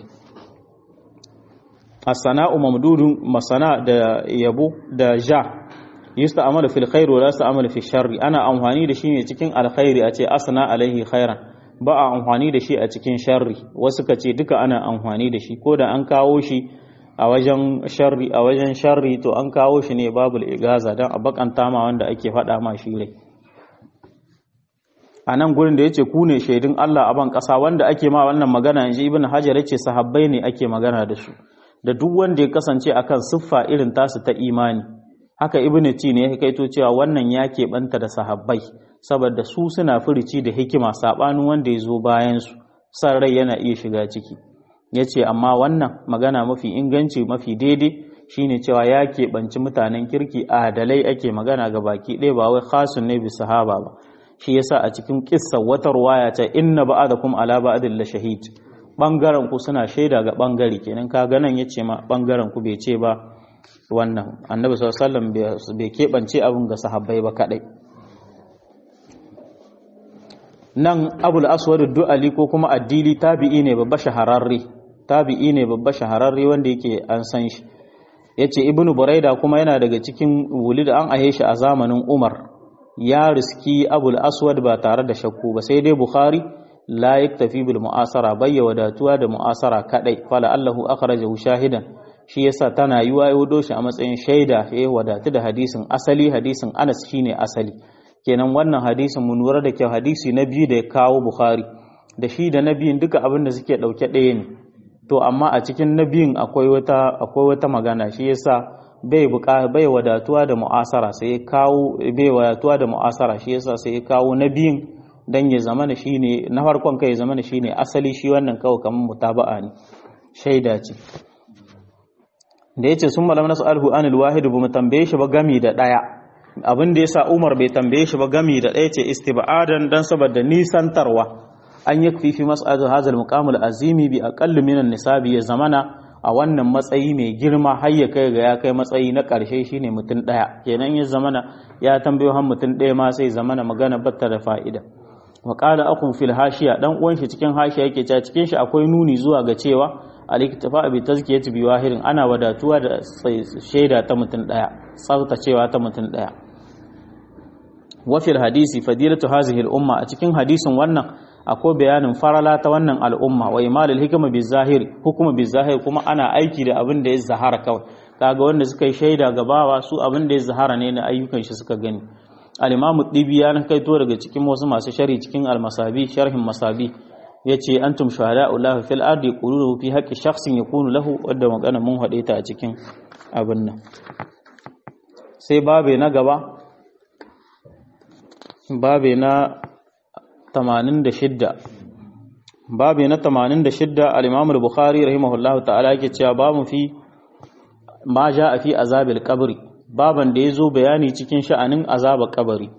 as-sana'u mamdudun masana da yabo da ja yusta'malu fil khair wa la yusta'malu fi sharri ana amfani da shi ne cikin alkhairi a ce asna alaihi khairan ba a amfani da shi a cikin sharri wasu ka ce duka ana amfani da shi ko da an kawo shi a wajen sharri a wajen sharri to an kawo shi ne babul igaza don a bakanta ma wanda ake faɗa ma shi rai a nan gurin da ya ce ku ne shaidun Allah a ban ƙasa wanda ake ma wannan magana yanzu ibn hajar ya ce sahabbai ne ake magana da su da duk wanda ya kasance akan siffa irin tasu ta imani haka ibn ti ne ya kaito cewa wannan ya keɓanta da sahabbai saboda su suna furici da hikima saɓanin wanda ya zo bayansu san rai yana iya shiga ciki ya ce amma wannan magana mafi inganci mafi daidai shine cewa ya keɓanci mutanen kirki adalai ake magana ga baki ɗaya ba wai khasun ne bi sahaba ba shi yasa a cikin kissa wata ruwaya ta inna ba'adakum ala ba'dil la shahid bangaren ku suna shaida ga bangare kenan ka ganan yace ma bangaren ku bai ce ba wannan annabi sallallahu alaihi wasallam bai keɓance abin ga sahabbai ba kadai nan abul aswad du'ali ko kuma addili tabi'i ne babba shahararre tabi'i ne babba shahararre wanda yake an san shi yace ibnu buraida kuma yana daga cikin wulid an ahe shi a zamanin umar ya riski abul aswad ba tare da shakku ba sai dai bukhari la yaktafi bil mu'asara bayya wadatuwa da mu'asara kadai fala allahu akhrajahu shahidan shi yasa tana yiwa ya shi a matsayin shaida ya wadatu da hadisin asali hadisin anas shine asali kenan wannan hadisin mun lura da kyau hadisi na biyu da ya kawo Bukhari da shi da na biyun duka abin da suke ɗauke ɗaya ne to amma a cikin na biyun akwai wata akwai wata magana shi yasa bai buka bai wadatuwa da mu'asara sai ya kawo bai wadatuwa da mu'asara shi yasa sai ya kawo na biyun dan ya zama shine na farkon kai ya zama shine asali shi wannan kawai kamar mutaba'a ne shaida ce da yace sun malam nasu alhu anil wahid bu mu tambaye shi ba gami da daya abin da yasa Umar bai tambaye shi ba gami da ɗaya ce istib'adan dan saboda nisantarwa an yakfi fi mas'al hazal muqamul azimi bi aqall min nisabi ya zamana a wannan matsayi mai girma har ya kai ga ya kai matsayi na ƙarshe shine mutum ɗaya kenan ya zamana ya tambayo har mutum ɗaya ma sai zamana magana batta da fa'ida wa qala akun fil hashiya dan uwan shi cikin hashiya yake cewa cikin shi akwai nuni zuwa ga cewa aliktafa bi tazkiyati bi wahirin ana wadatuwa da shaida ta mutum ɗaya tsaftacewa ta mutum ɗaya wa fil hadisi fadilatu hazihi al umma a cikin hadisin wannan akwai bayanin farala ta wannan al'umma wa imalul hikma bi zahiri hukuma bi zahiri kuma ana aiki da abin da ya zahara kawai kaga wanda suka yi shaida gabawa su abin da ya zahara ne na ayyukan shi suka gani al-imamu dibi ya kaito daga cikin wasu masu shari cikin al-masabi sharhin masabi yace antum shuhada'u lahu fil ardi qululu fi haqqi shakhsin yakunu lahu wadda magana mun hade ta a cikin abin nan sai babe na gaba babe na 86 babu na 86 al-Imam al-Bukhari rahimahullahu ta'ala yake cewa babu fi ma a fi azabil qabri baban da yazo bayani cikin sha'anin azabar kabari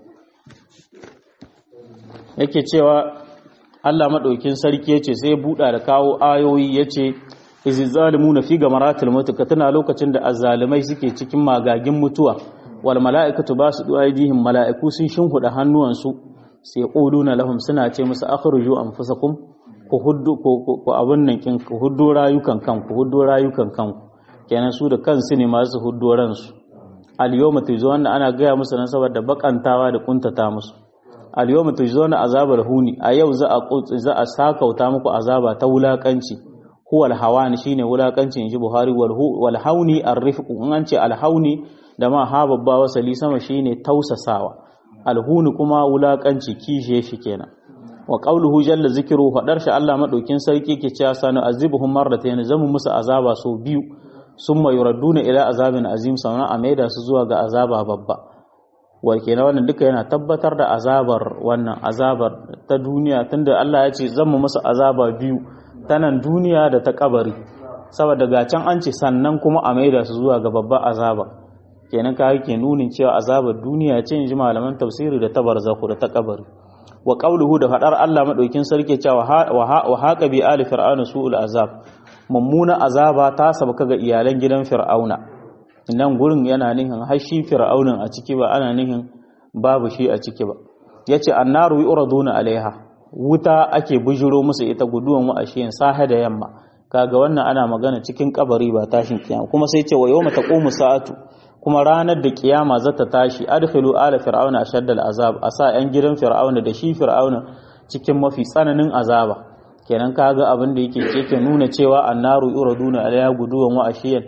yake cewa Allah madaukin sarki yace sai buda da kawo ayoyi yace izi zalimuna fi gamaratil maut ka tana lokacin da azzalimai suke cikin magagin mutuwa wal mala'ikatu basu aydihim mala'iku sun shinhuda hannuwansu sai quluna lahum suna ce musu akhruju anfusakum ku huddu ku abun nan kin ku huddu rayukan kan ku huddu rayukan kan kenan su da kansu ne masu huddu ransu al yawma tujzauna ana gaya musu nan saboda bakantawa da kuntata musu al yawma tujzauna azabar huni a yau za a za a sakauta muku azaba ta wulakanci huwal hawan shine wulakanci inji buhari wal hauni ar-rifqu in an ce al hauni da ma ha babba wasali sama shine tausasawa alhuni kuma wulakanci kishe shi kenan wa qawluhu jalla zikru fadar shi Allah madaukin sarki ke cewa sanu azibuhum marratayn zamu musu azaba so biyu summa yuradduna ila azabin azim sauna a maida su zuwa ga azaba babba wa kenan wannan duka yana tabbatar da azabar wannan azabar ta duniya tunda Allah ya ce zamu musu azaba biyu ta nan duniya da ta kabari saboda ga can an ce sannan kuma a maida su zuwa ga babba azaba kenan ka yake nunin cewa azabar duniya ce in ji malaman tafsiri da ta barzaku da ta kabari wa qawluhu da fadar Allah madaukin sarki cewa wa haqa bi ali fir'auna su'ul azab mummuna azaba ta sabaka ga iyalan gidan fir'auna nan gurin yana nihin har shi fir'aunin a ciki ba ana nihin babu shi a ciki ba yace annaru yuraduna alaiha wuta ake bujiro musu ita guduwan mu ashiyin sahe da yamma kaga wannan ana magana cikin kabari ba tashin kiyama kuma sai ce wa yawma taqumu sa'atu kuma ranar da kiyama za ta tashi adkhilu ala fir'auna ashaddal azab asa yan gidan fir'auna da shi fir'auna cikin mafi tsananin azaba kenan kaga abin da yake ce ke nuna cewa annaru yuraduna alayha guduwan wa ashiyan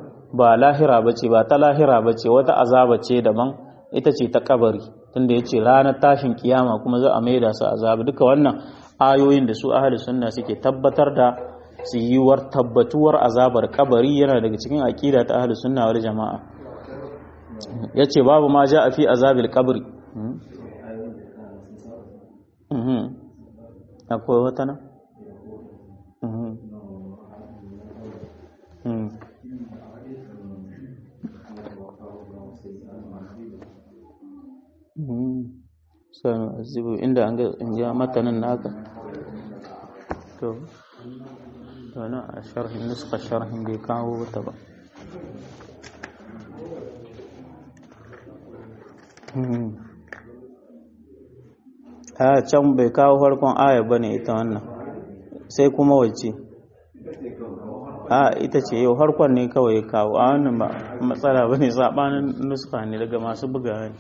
ba lahira bace ba ta lahira bace wata azaba ce daban ita ce ta kabari tunda yace ranar tashin kiyama kuma za a maida su azaba duka wannan ayoyin da su ahli sunna suke tabbatar da su yiwuwar tabbatuwar azabar kabari yana daga cikin aqida ta ahli sunna wal jama'a ya ce babu ma ja a fi azabil kabri akwai wata nan? sanu azibu inda an ga matanin naka to to na a sharhin nuska sharhin bai kawo wata ba a can bai kawo farkon aya bane ita wannan sai kuma wacce a ita ce yau harkon ne kawai ya kawo a wannan ba matsala bane sabanin nuska ne daga masu buga ne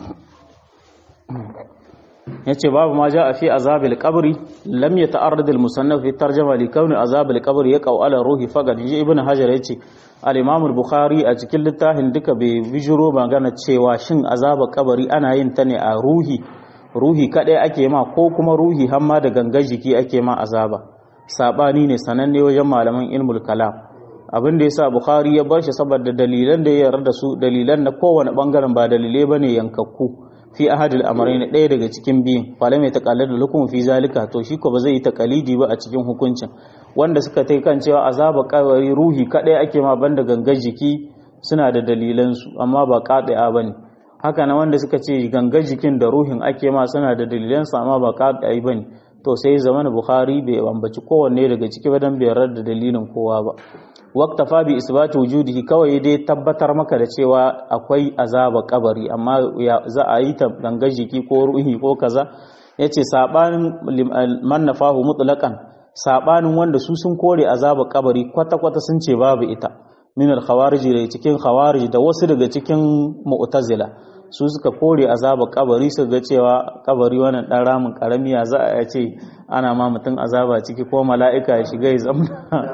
yace babu ma a fi azabil qabri lam yata'arrad al musannaf fi tarjuma li kauni azabil qabri yaqau ala ruhi faqad ji ibnu hajar yace al-imam al-bukhari a cikin littafin duka bai bijiro magana cewa shin azabar kabari ana yin ta ne a ruhi ruhi kadai ake ma ko kuma ruhi hamma da gangar jiki ake ma azaba sabani ne sananne wajen malaman ilmul kalam abin da yasa bukhari ya bar shi saboda dalilan da ya yarda su dalilan na kowane bangaren ba dalilai bane yankakku fi ahadil amrayn ɗaya daga cikin biyun fala mai taqallid lakum fi zalika to shi ko ba zai yi taqalidi ba a cikin hukuncin wanda suka tai kan cewa azaba kabari ruhi kadai ake ma banda gangar jiki suna da dalilan su amma ba qati'a bane haka na wanda suka ce gangar jikin da ruhin ake ma suna da dalilan su amma ba qati'a bane to sai zaman bukhari bai ambaci kowanne daga ciki ba dan bai da dalilin kowa ba waqtafa bi isbati wujudihi kawai dai tabbatar maka da cewa akwai azaba kabari amma za a yi ta gangar jiki ko ruhi ko kaza yace sabanin man nafahu mutlaqan sabanin wanda su sun kore azaba kabari kwata kwata sun ce babu ita min al khawarij da cikin khawarij da wasu daga cikin mu'tazila su suka kore azaba kabari su ga cewa kabari wannan dan ramin karami ya za a ce ana ma mutum azaba ciki ko mala'ika ya shiga ya zamna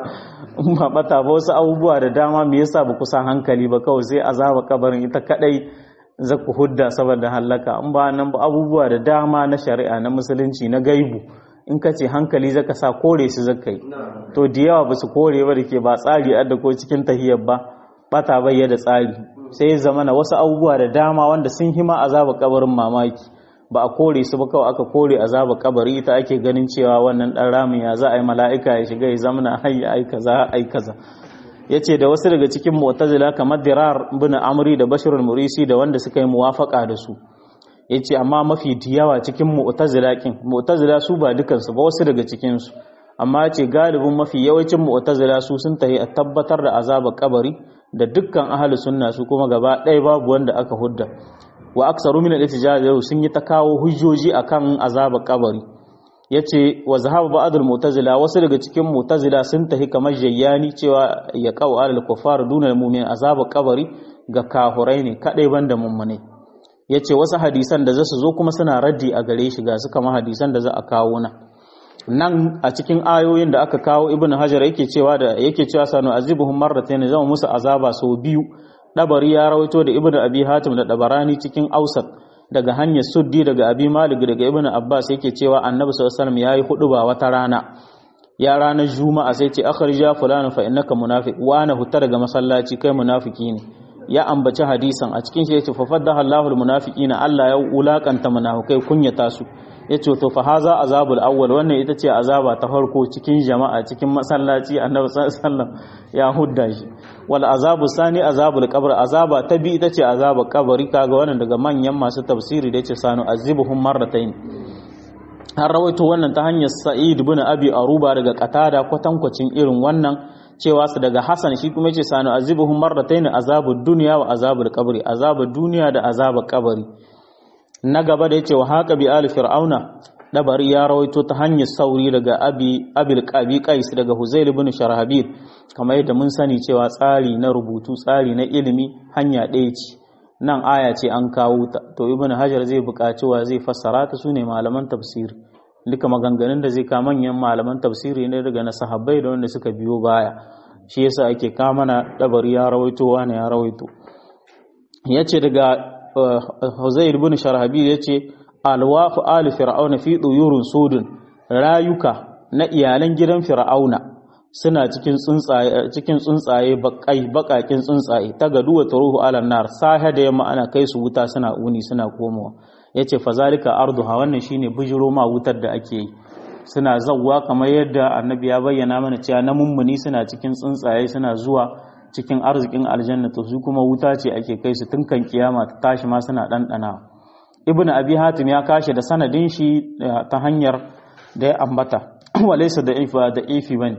in ba bata ba wasu abubuwa da dama me yasa ba kusan hankali ba kawai sai azaba kabarin ita kadai za ku hudda saboda hallaka in ba nan ba abubuwa da dama na shari'a na musulunci na gaibu in ka ce hankali zaka sa kore su zaka yi to da yawa ba su kore ba da ke ba tsari adda ko cikin tahiyar ba bata bayya da tsari sai zama na wasu abubuwa da dama wanda sun hima azaba kabarin mamaki ba a kore su ba kawai aka kore azaba kabari ita ake ganin cewa wannan dan ramin ya za a yi mala'ika ya shiga ya zamana hayya ai kaza ai kaza yace da wasu daga cikin mu'tazila kamar dirar bin amri da bashir murisi da wanda suka yi muwafaka da su yace amma mafi diyawa cikin mu'tazila kin mu'tazila su ba dukansu ba wasu daga cikin su amma yace galibin mafi yawancin mu'tazila su sun tahi a tabbatar da azaba kabari da dukkan ahli sunna su kuma gaba ɗaya babu wanda aka hudda wa aksaru min al-ihtijaj sun yi ta kawo hujjoji akan azaba kabari yace wa zahaba ba'd al-mu'tazila wasu daga cikin mu'tazila sun tahi kamar jayyani cewa ya qaw al-kuffar duna al-mu'min azaba kabari ga kahurai ne kadai banda mummune yace wasu hadisan da zasu zo kuma suna raddi a gare shi ga su kamar hadisan da za a kawo na nan a cikin ayoyin da aka kawo ibnu hajar yake cewa da yake cewa sanu azibuhum marratayn zama musu azaba sau biyu dabari ya rawaito da ibnu abi hatim da dabarani cikin ausat daga hanyar suddi daga abi malik daga ibnu abbas yake cewa annabi sallallahu alaihi wasallam yayi huduba wata rana ya ranar juma'a sai ce akhrija fulana fa innaka munafiq wa na huta daga masallaci kai munafiki ne ya ambaci hadisan a cikin shi yace fa faddaha Allahul munafiqina Allah ya wulakanta munafikai kunyata su yace to fa haza azabul awwal wannan ita ce azaba ta farko cikin jama'a cikin masallaci annabi sallallahu alaihi wasallam ya hudda shi wal azabu sani azabul qabr azaba ta bi ita ce azabul qabri kaga wannan daga manyan masu tafsiri da yace sanu azibuhum marratayn har rawaito wannan ta hanyar sa'id ibn abi aruba daga qatada kwatankwacin irin wannan cewa su daga hasan shi kuma yace sanu azibuhum marratayn azabud dunya wa azabul qabri azabud duniya da azabul qabri na gaba da yace wa haqa bi ali fir'auna dabari ya rawaito ta hanyar sauri daga abi abil qabi qais daga huzail ibn sharhabil kamar yadda mun sani cewa tsari na rubutu tsari na ilimi hanya ɗaya ce nan aya ce an kawo ta to ibn hajar zai buƙaci wa zai fassara ta sune malaman tafsiri duka maganganun da zai ka manyan malaman tafsiri ne daga na sahabbai da wanda suka biyo baya shi yasa ake ka mana dabari ya rawaito wani ya rawaito yace daga Huzair ibn Sharhabil yace alwafu ali fir'auna fi duyurun sudun rayuka na iyalan gidan fir'auna suna cikin tsuntsaye cikin tsuntsaye bakai bakakin tsuntsaye ta gaduwa taruhu alan nar sahe da yamma ana kai su wuta suna uni suna komowa yace fazalika arduha wannan shine bujiro ma wutar da ake yi suna zawwa kamar yadda annabi ya bayyana mana cewa na mummuni suna cikin tsuntsaye suna zuwa cikin arzikin aljanna to su kuma wuta ce ake kai su tun kan kiyama ta tashi ma suna ɗanɗana ibn abi hatim ya kashe da sanadin shi ta hanyar da ya ambata walaysa da ifa da ifi bane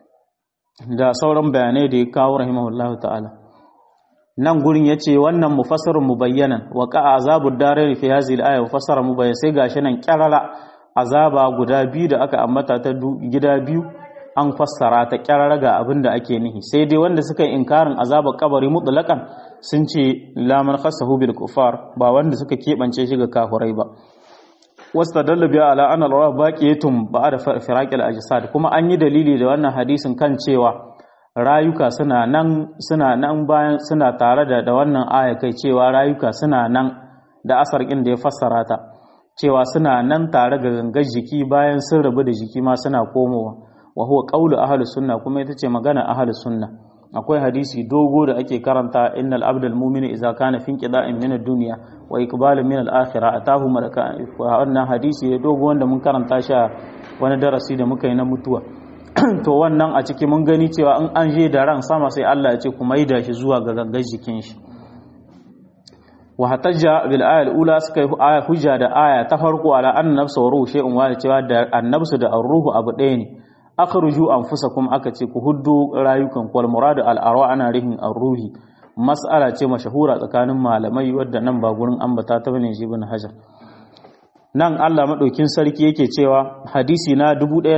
da sauran bayanai da ya kawo rahimahullahu ta'ala nan gurin yace wannan mufassarun mubayyanan wa qa azabud darir fi hadhihi al-aya mufassara mubayyan sai gashi nan kyarara azaba guda biyu da aka ambata ta gida biyu an fassara ta kyarara ga abin da ake nihi sai dai wanda suka yi inkarin azabar kabari mutlaqan sun ce laman khassahu bil kufar ba wanda suka kebance shi ga kafurai ba wastadalla biya ala anna Allah baqiyatun ba'da firaqil ajsad kuma an yi dalili da wannan hadisin kan cewa rayuka suna nan suna nan bayan suna tare da da wannan aya kai cewa rayuka suna nan da asar da ya fassara ta cewa suna nan tare ga gangar jiki bayan sun rabu da jiki ma suna komowa wa huwa qawlu ahli sunna kuma ita ce magana ahli sunna akwai hadisi dogo da ake karanta innal abdal mu'minu idza kana fi inqida'in min ad-dunya wa iqbalin min al-akhirah atahu malaka wannan hadisi ne dogo wanda mun karanta shi wani darasi da muka yi na mutuwa to wannan a ciki mun gani cewa in an je da ran sama sai Allah ya ce ku maida shi zuwa ga gangar jikin shi wa hatajja bil aya ula suka yi aya hujja da aya ta farko ala anna nafsa wa ruhu shay'un wa cewa da annabsu da ruhu abu ɗaya ne akhruju anfusakum aka ce ku huddu rayukan wal muradu al arwa ana rihin ar-ruhi mas'ala ce mashahura tsakanin malamai wadda nan ba gurin ambata ta bane shi ibn hajar nan Allah madaukin sarki yake cewa hadisi na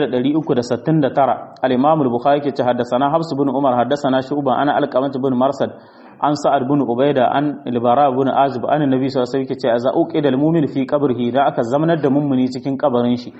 1369 al-imam al-bukhari yake ce haddathana hafs ibn umar haddathana shu'ba ana alqamah ibn marsad an sa'ad ibn ubaida an al-bara ibn azib an annabi sallallahu alaihi wasallam yake ce azauqida al-mu'min fi qabrihi da aka zamanar da mummuni cikin kabarin shi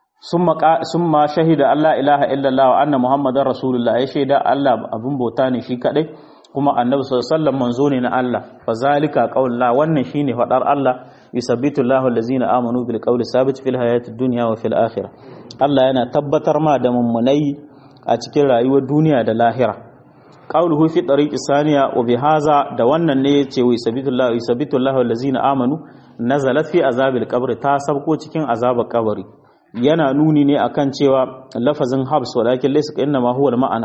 summa shahida Allah ilaha illallah wa anna muhammadar rasulullah ya shaida Allah abin bauta ne shi kadai kuma annabi sallallahu alaihi wasallam manzo ne na Allah fa zalika qaulullah wannan shine fadar Allah yusabbitu Allahu allazina amanu bil qawli sabit fil hayatid dunya wa fil akhirah Allah yana tabbatar ma da mummunai a cikin rayuwar duniya da lahira qauluhu fi tariqi saniya wa bihaza da wannan ne yace wa yusabbitu Allahu yusabbitu Allahu allazina amanu nazalat fi azabil qabr ta sabko cikin azabar kabari yana nuni ne akan cewa lafazin habs walakin laysa inna ma huwa ma'ana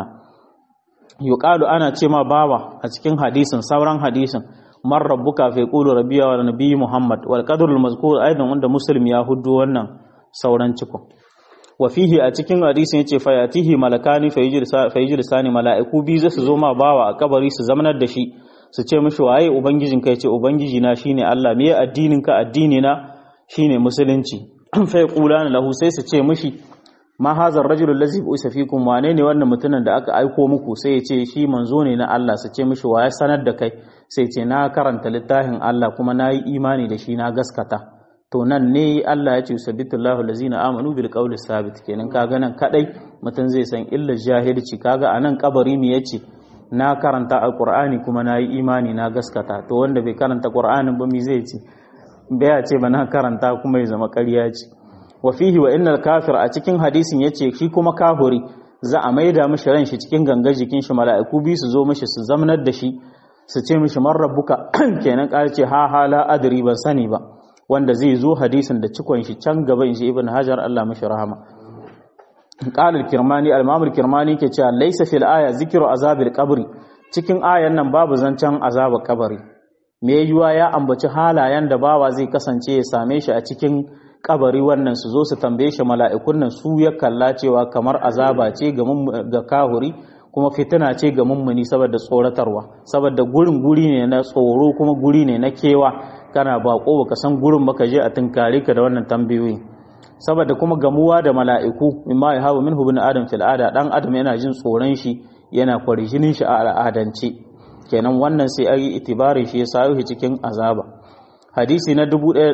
yuqalu ana ce ma bawa a cikin hadisin sauran hadisin man rabbuka fa yaqulu rabbiya wa nabiyyi muhammad wal qadrul mazkur aidan wanda muslim ya huddo wannan sauran cikon wa fihi a cikin hadisin yace fa yatihi malakani fa yujlisani mala'iku bi zasu zo ma bawa a kabari su zamanar da shi su ce mishi waye ubangijin ka yace ubangiji na shine Allah me addinin ka addini na shine musulunci fa yaqulana lahu sai su ce mishi ma hazar rajul allazi bu'isa fikum wane ne wannan mutumin da aka aiko muku sai ya ce shi manzo ne na Allah su ce mishi waye sanar da kai sai ce na karanta littafin Allah kuma na yi imani da shi na gaskata to nan ne Allah ya ce sabbitullahu allazina amanu bil qawli sabit kenan kaga nan kadai mutum zai san illa jahilci kaga anan kabari me yace na karanta alqur'ani kuma na yi imani na gaskata to wanda bai karanta qur'anin ba me zai ce bai ce ba na karanta kuma ya zama ƙarya ce wa fihi wa innal kafir a cikin hadisin yace shi kuma kafiri za a maida mishi ran shi cikin gangar jikin shi mala'iku bi su zo mishi su zamnar da shi su ce mishi man rabbuka kenan ƙara ce ha ha la adri ban sani ba wanda zai zo hadisin da cikon shi can gaba in shi ibn hajar Allah mishi rahama qala al-kirmani al-imam al-kirmani ke cewa laysa fil aya zikru azabil qabri cikin ayan nan babu zancen azabar kabari me yiwa ya ambaci halayen da bawa zai kasance ya same shi a cikin kabari wannan su zo su tambaye shi mala'ikun nan su ya kalla cewa kamar azaba ce ga kahuri kuma fitina ce ga mummuni saboda tsoratarwa saboda gurin guri ne na tsoro kuma guri ne na kewa kana bako baka san gurin baka je a tunkare ka da wannan tambayoyi saboda kuma gamuwa da mala'iku mimma ya hawa minhu bin adam fil ada dan adam yana jin tsoron shi yana kwarjinin shi a al'adance kenan wannan sai ayi itibarin shi ya sayo shi cikin azaba hadisi na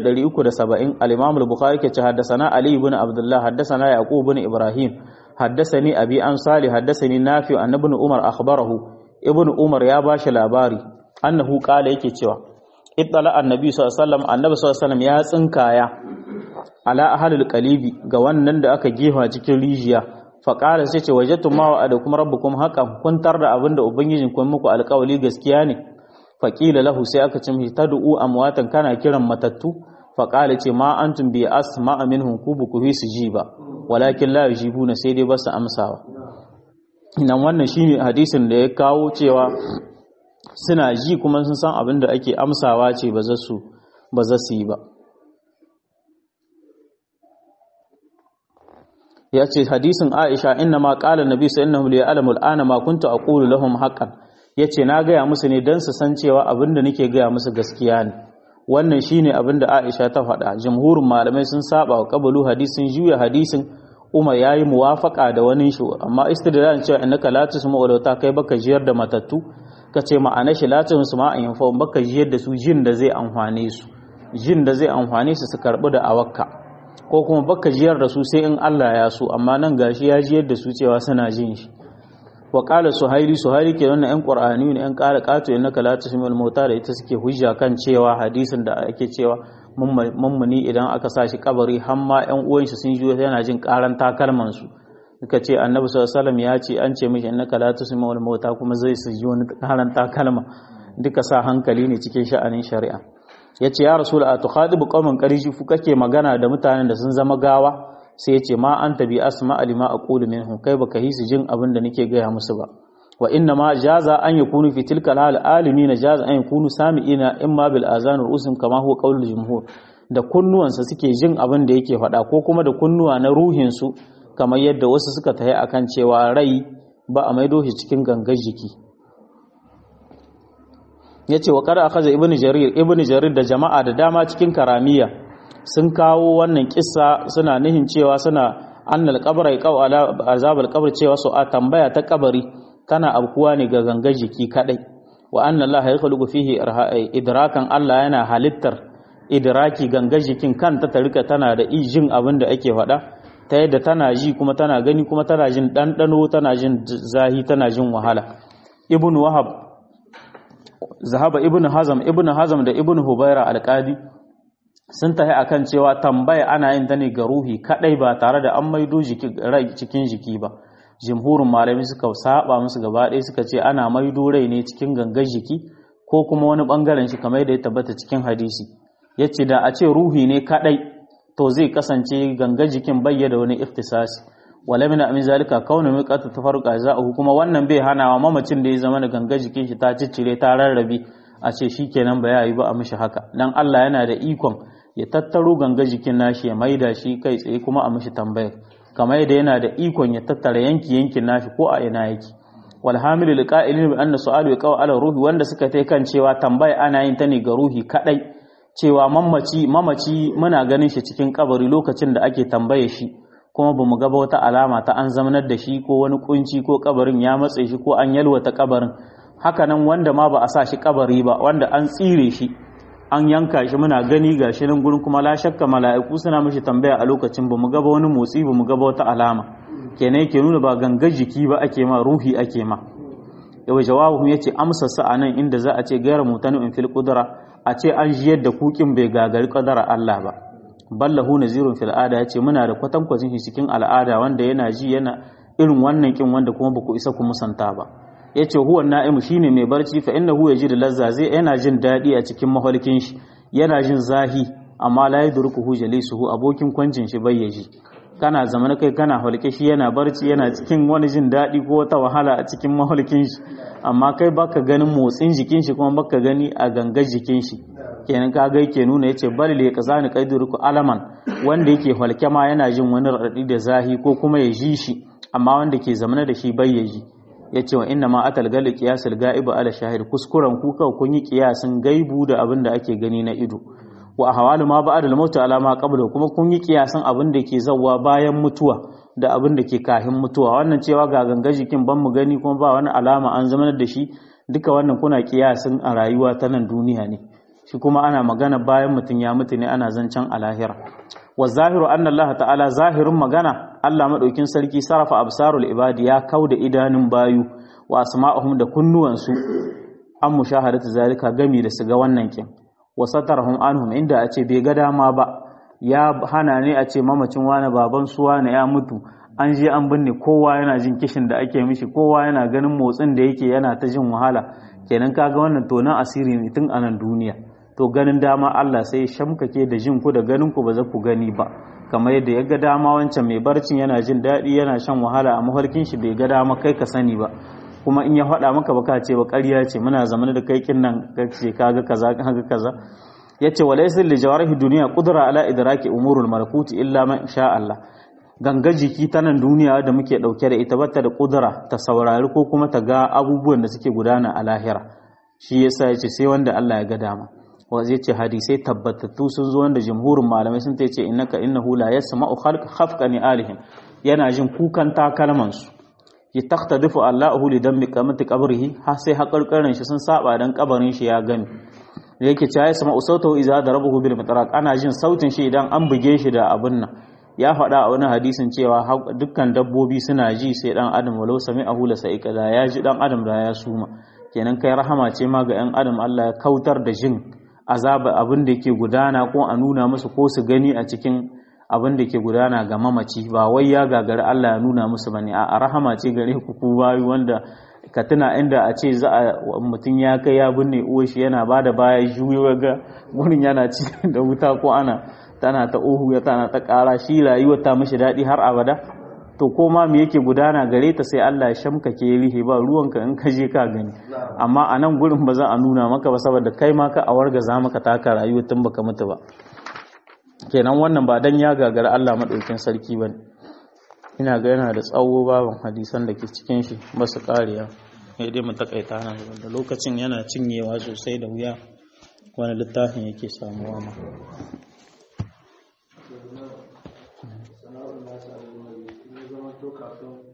1370 al-Imam al-Bukhari ke ce haddathana Ali ibn Abdullah haddathana Yaqub ibn Ibrahim haddathani Abi an Salih haddathani Nafi an ibn Umar akhbarahu ibn Umar ya bashi labari annahu qala yake cewa ittala annabi sallallahu alaihi wasallam annabi sallallahu alaihi wasallam ya tsinkaya ala ahlul qalibi ga wannan da aka gefa cikin rijiya fa qala sai ce wajadtum ma wa'adakum rabbukum haqqan kuntar da abinda ubangijin kun muku alƙawali gaskiya ne faƙila lahu sai aka ce mishi tad'u amwatan kana kiran matattu faƙala ce ma antum bi asma minhum ku bu ku su ji ba walakin la yujibuna sai dai ba su amsawa idan wannan shine hadisin da ya kawo cewa suna ji kuma sun san abin da ake amsawa ce ba za su ba za su yi ba ya ce hadisin Aisha inna ma qala nabi sallallahu alaihi wasallam li al'ana ma kuntu aqulu lahum haqqan ya ce na gaya musu ne don su san cewa abinda nake gaya musu gaskiya ne wannan shine abinda Aisha ta faɗa jamhurin malamai sun saba wa kabalu hadisin juya hadisin Umar yayi muwafaka da wani shi amma istidlalan cewa innaka la tusma wa ta kai baka jiyar da matattu kace ma'ana shi la tusma an yanfa baka jiyar da su jin da zai amfane su jin da zai amfane su su karbi da awakka ko kuma baka jiyar da su sai in Allah ya so amma nan gashi ya jiyar da su cewa suna jin shi wa qala suhaili suhaili ke wannan yan qur'ani ne yan qala qatu innaka la tusmi'ul mauta da ita suke hujja kan cewa hadisin da ake cewa mummuni idan aka sa shi kabari har ma yan uwan shi sun juyo yana jin karan takalman su suka ce annabi sallallahu alaihi wasallam ya ce an ce mishi innaka la tusmi'ul mauta kuma zai su ji wani karan takalma duka sa hankali ne cikin sha'anin shari'a yace ya rasul a tukhadibu qauman qariji fu kake magana da mutanen da sun zama gawa sai ya ce ma an tabi asma alima a ƙulu minhum kai baka yi su jin abin da nake gaya musu ba wa inna ma jaza an yakunu fi tilka al alimin jaza an yakunu sami'ina imma bil azan rusul kama huwa qaulul jumhur da kunnuwansa suke jin abin da yake faɗa ko kuma da kunnuwa na ruhin su kamar yadda wasu suka tayi akan cewa rai ba a maido shi cikin gangar jiki yace wa qara akhadha ibnu jarir ibnu jarir da jama'a da dama cikin karamiya sun kawo wannan kissa suna nihin cewa suna annal qabra yaqau ala azabal qabr cewa su a tambaya ta kabari tana abkuwa ne ga gangar jiki kadai wa anna allaha yakhluqu fihi idrakan Allah yana halittar idraki gangar jikin kanta ta rika tana da jin abin da ake faɗa ta yadda tana ji kuma tana gani kuma tana jin ɗanɗano tana jin zahi tana jin wahala ibn wahab zahaba ibn hazam ibn hazam da ibn hubaira alqadi sun tahi akan cewa tambaya ana yin ta ne ga ruhi kadai ba tare da an maido rai cikin jiki ba jimhurin malami suka saba musu gaba ɗaya suka ce ana maido rai ne cikin gangar jiki ko kuma wani bangaren shi kamar yadda ya tabbata cikin hadisi yace da a ce ruhi ne kadai to zai kasance gangar jikin bayyana wani iftisasi wala min amin zalika kaunu miqatu tafarruqa za'u kuma wannan bai hanawa mamacin da ya zama da gangar jikin shi ta ciccire ta rarrabe a ce shikenan ba yayi ba a mishi haka dan Allah yana da ikon ya tattaro gangar jikin nashi ya maida shi kai tsaye kuma a mishi tambayar kamar yadda yana da ikon ya tattara yanki yankin nashi ko a ina yake wal hamilu liqa'ilin bi anna su'alu yaqau ala ruhi wanda suka tai kan cewa tambaya ana yin ta ne ga ruhi kadai cewa mamaci mamaci muna ganin shi cikin kabari lokacin da ake tambaye shi kuma ba mu gaba wata alama ta an zamanar da shi ko wani kunci ko kabarin ya matse shi ko an yalwata kabarin hakanan wanda ma ba a sa shi kabari ba wanda an tsire shi an yanka shi muna gani ga shi nan gurin kuma la shakka mala'iku suna mishi tambaya a lokacin ba mu gaba wani motsi ba mu gaba wata alama kenan yake nuna ba gangar jiki ba ake ma ruhi ake ma yau jawabu yace amsa sa anan inda za a ce gairar mutanu in fil qudra a ce an ji yadda kukin bai gagari qadara Allah ba ballahu nazirun fil ada yace muna da kwatankwacin shi cikin al'ada wanda yana ji yana irin wannan kin wanda kuma baku isa ku musanta ba yace huwa na'imu shine mai barci fa innahu yajidu lazza zai yana jin dadi a cikin mahalkin shi yana jin zahi amma la yadrukuhu jalisuhu abokin kwancin shi bai yaji kana zamana kai kana halke shi yana barci yana cikin wani jin dadi ko wata wahala a cikin mahalkin shi amma kai baka ganin motsin jikin shi kuma baka gani a gangar jikin shi kenan ka ga yake nuna yace bal li kazani qaidruku alaman wanda yake halke ma yana jin wani radadi da zahi ko kuma ya ji shi amma wanda ke zamana da shi bai yaji yace wa inna ma atal gal qiyasul gaibu ala shahid kuskuren ku kawai kun yi qiyasin gaibu da abin da ake gani na ido wa ahwalu ma ba'da al-maut ala ma qabla kuma kun yi qiyasin abin da ke zawwa bayan mutuwa da abin da ke kahin mutuwa wannan cewa ga ganga jikin ban mu gani kuma ba wani alama an zama da shi duka wannan kuna qiyasin a rayuwa ta nan duniya ne shi kuma ana magana bayan mutum ya mutu ne ana zancen a lahira wa zahiru anna Allah ta'ala zahirin magana Allah madaukin sarki sarafa absarul ibadi ya kauda idanun bayu wa asma'uhum da kunnuwansu an mushahadatu zalika gami da su ga wannan kin wa satarhum anhum inda a ce bai ga dama ba ya hana ne a ce mamacin wani baban su wani ya mutu an je an binne kowa yana jin kishin da ake mishi kowa yana ganin motsin da yake yana ta jin wahala kenan kaga wannan tonan asiri ne tun anan duniya to ganin dama Allah sai shamkake da jin ku da ganin ku ba za ku gani ba kamar yadda ya ga dama wancan mai barcin yana jin daɗi yana shan wahala a mafarkin shi bai ga dama kai ka sani ba kuma in ya faɗa maka baka ce ba ƙarya ce muna zamana da kai kin nan kace kaga kaza kaga kaza yace walaysa li jawarihi duniya qudra ala idraki umurul malakuti illa ma sha Allah ganga jiki ta nan duniya da muke dauke da ita bata da kudura ta saurari ko kuma ta ga abubuwan da suke gudana a lahira shi yasa yace sai wanda Allah ya ga dama wa zai ce hadisai tabbatattu sun zo wanda jumhurin malamai sun ta ce innaka innahu la yasma'u khalq khafqani alihim yana jin kukan takalman su ya taktadifu Allahu li dambi qamati qabrihi har sai hakarkarin shi sun saba dan kabarin shi ya gani da yake cewa ya sama usautu idza darabahu bil matraq ana jin sautin shi idan an buge shi da abun nan ya faɗa a wani hadisin cewa dukkan dabbobi suna ji sai dan adam walau sami'ahu la sa'ika da ya ji dan adam da ya suma kenan kai rahama ce ma ga yan adam Allah ya kautar da jin azaba abin da ke gudana ko a nuna musu ko su gani a cikin abin da ke gudana ga mamaci ba wai ya gagari Allah ya nuna musu bane a rahama ce gare ku ku bayu wanda ka tuna inda a ce za a mutum ya kai ya binne uwar shi yana bada baya juyo ga gurin yana ci da wuta ko ana tana ta ohu ya tana ta kara shi rayuwar ta mishi daɗi har abada to to ko ma me yake gudana gare ta sai Allah ya shamkake ya rihe ba ruwanka in ka je ka gani amma a nan gurin ba za a nuna maka ba saboda kai ma ka a warga za maka taka rayuwa tun baka mutu ba kenan wannan ba dan ya gagara Allah madaukin sarki bane ina ga yana da tsawo baban hadisan da ke cikin shi ba su kariya sai dai mu takaita nan da lokacin yana cinyewa sosai da wuya wani littafin yake samuwa ma sana'ar nasa da zama to kafin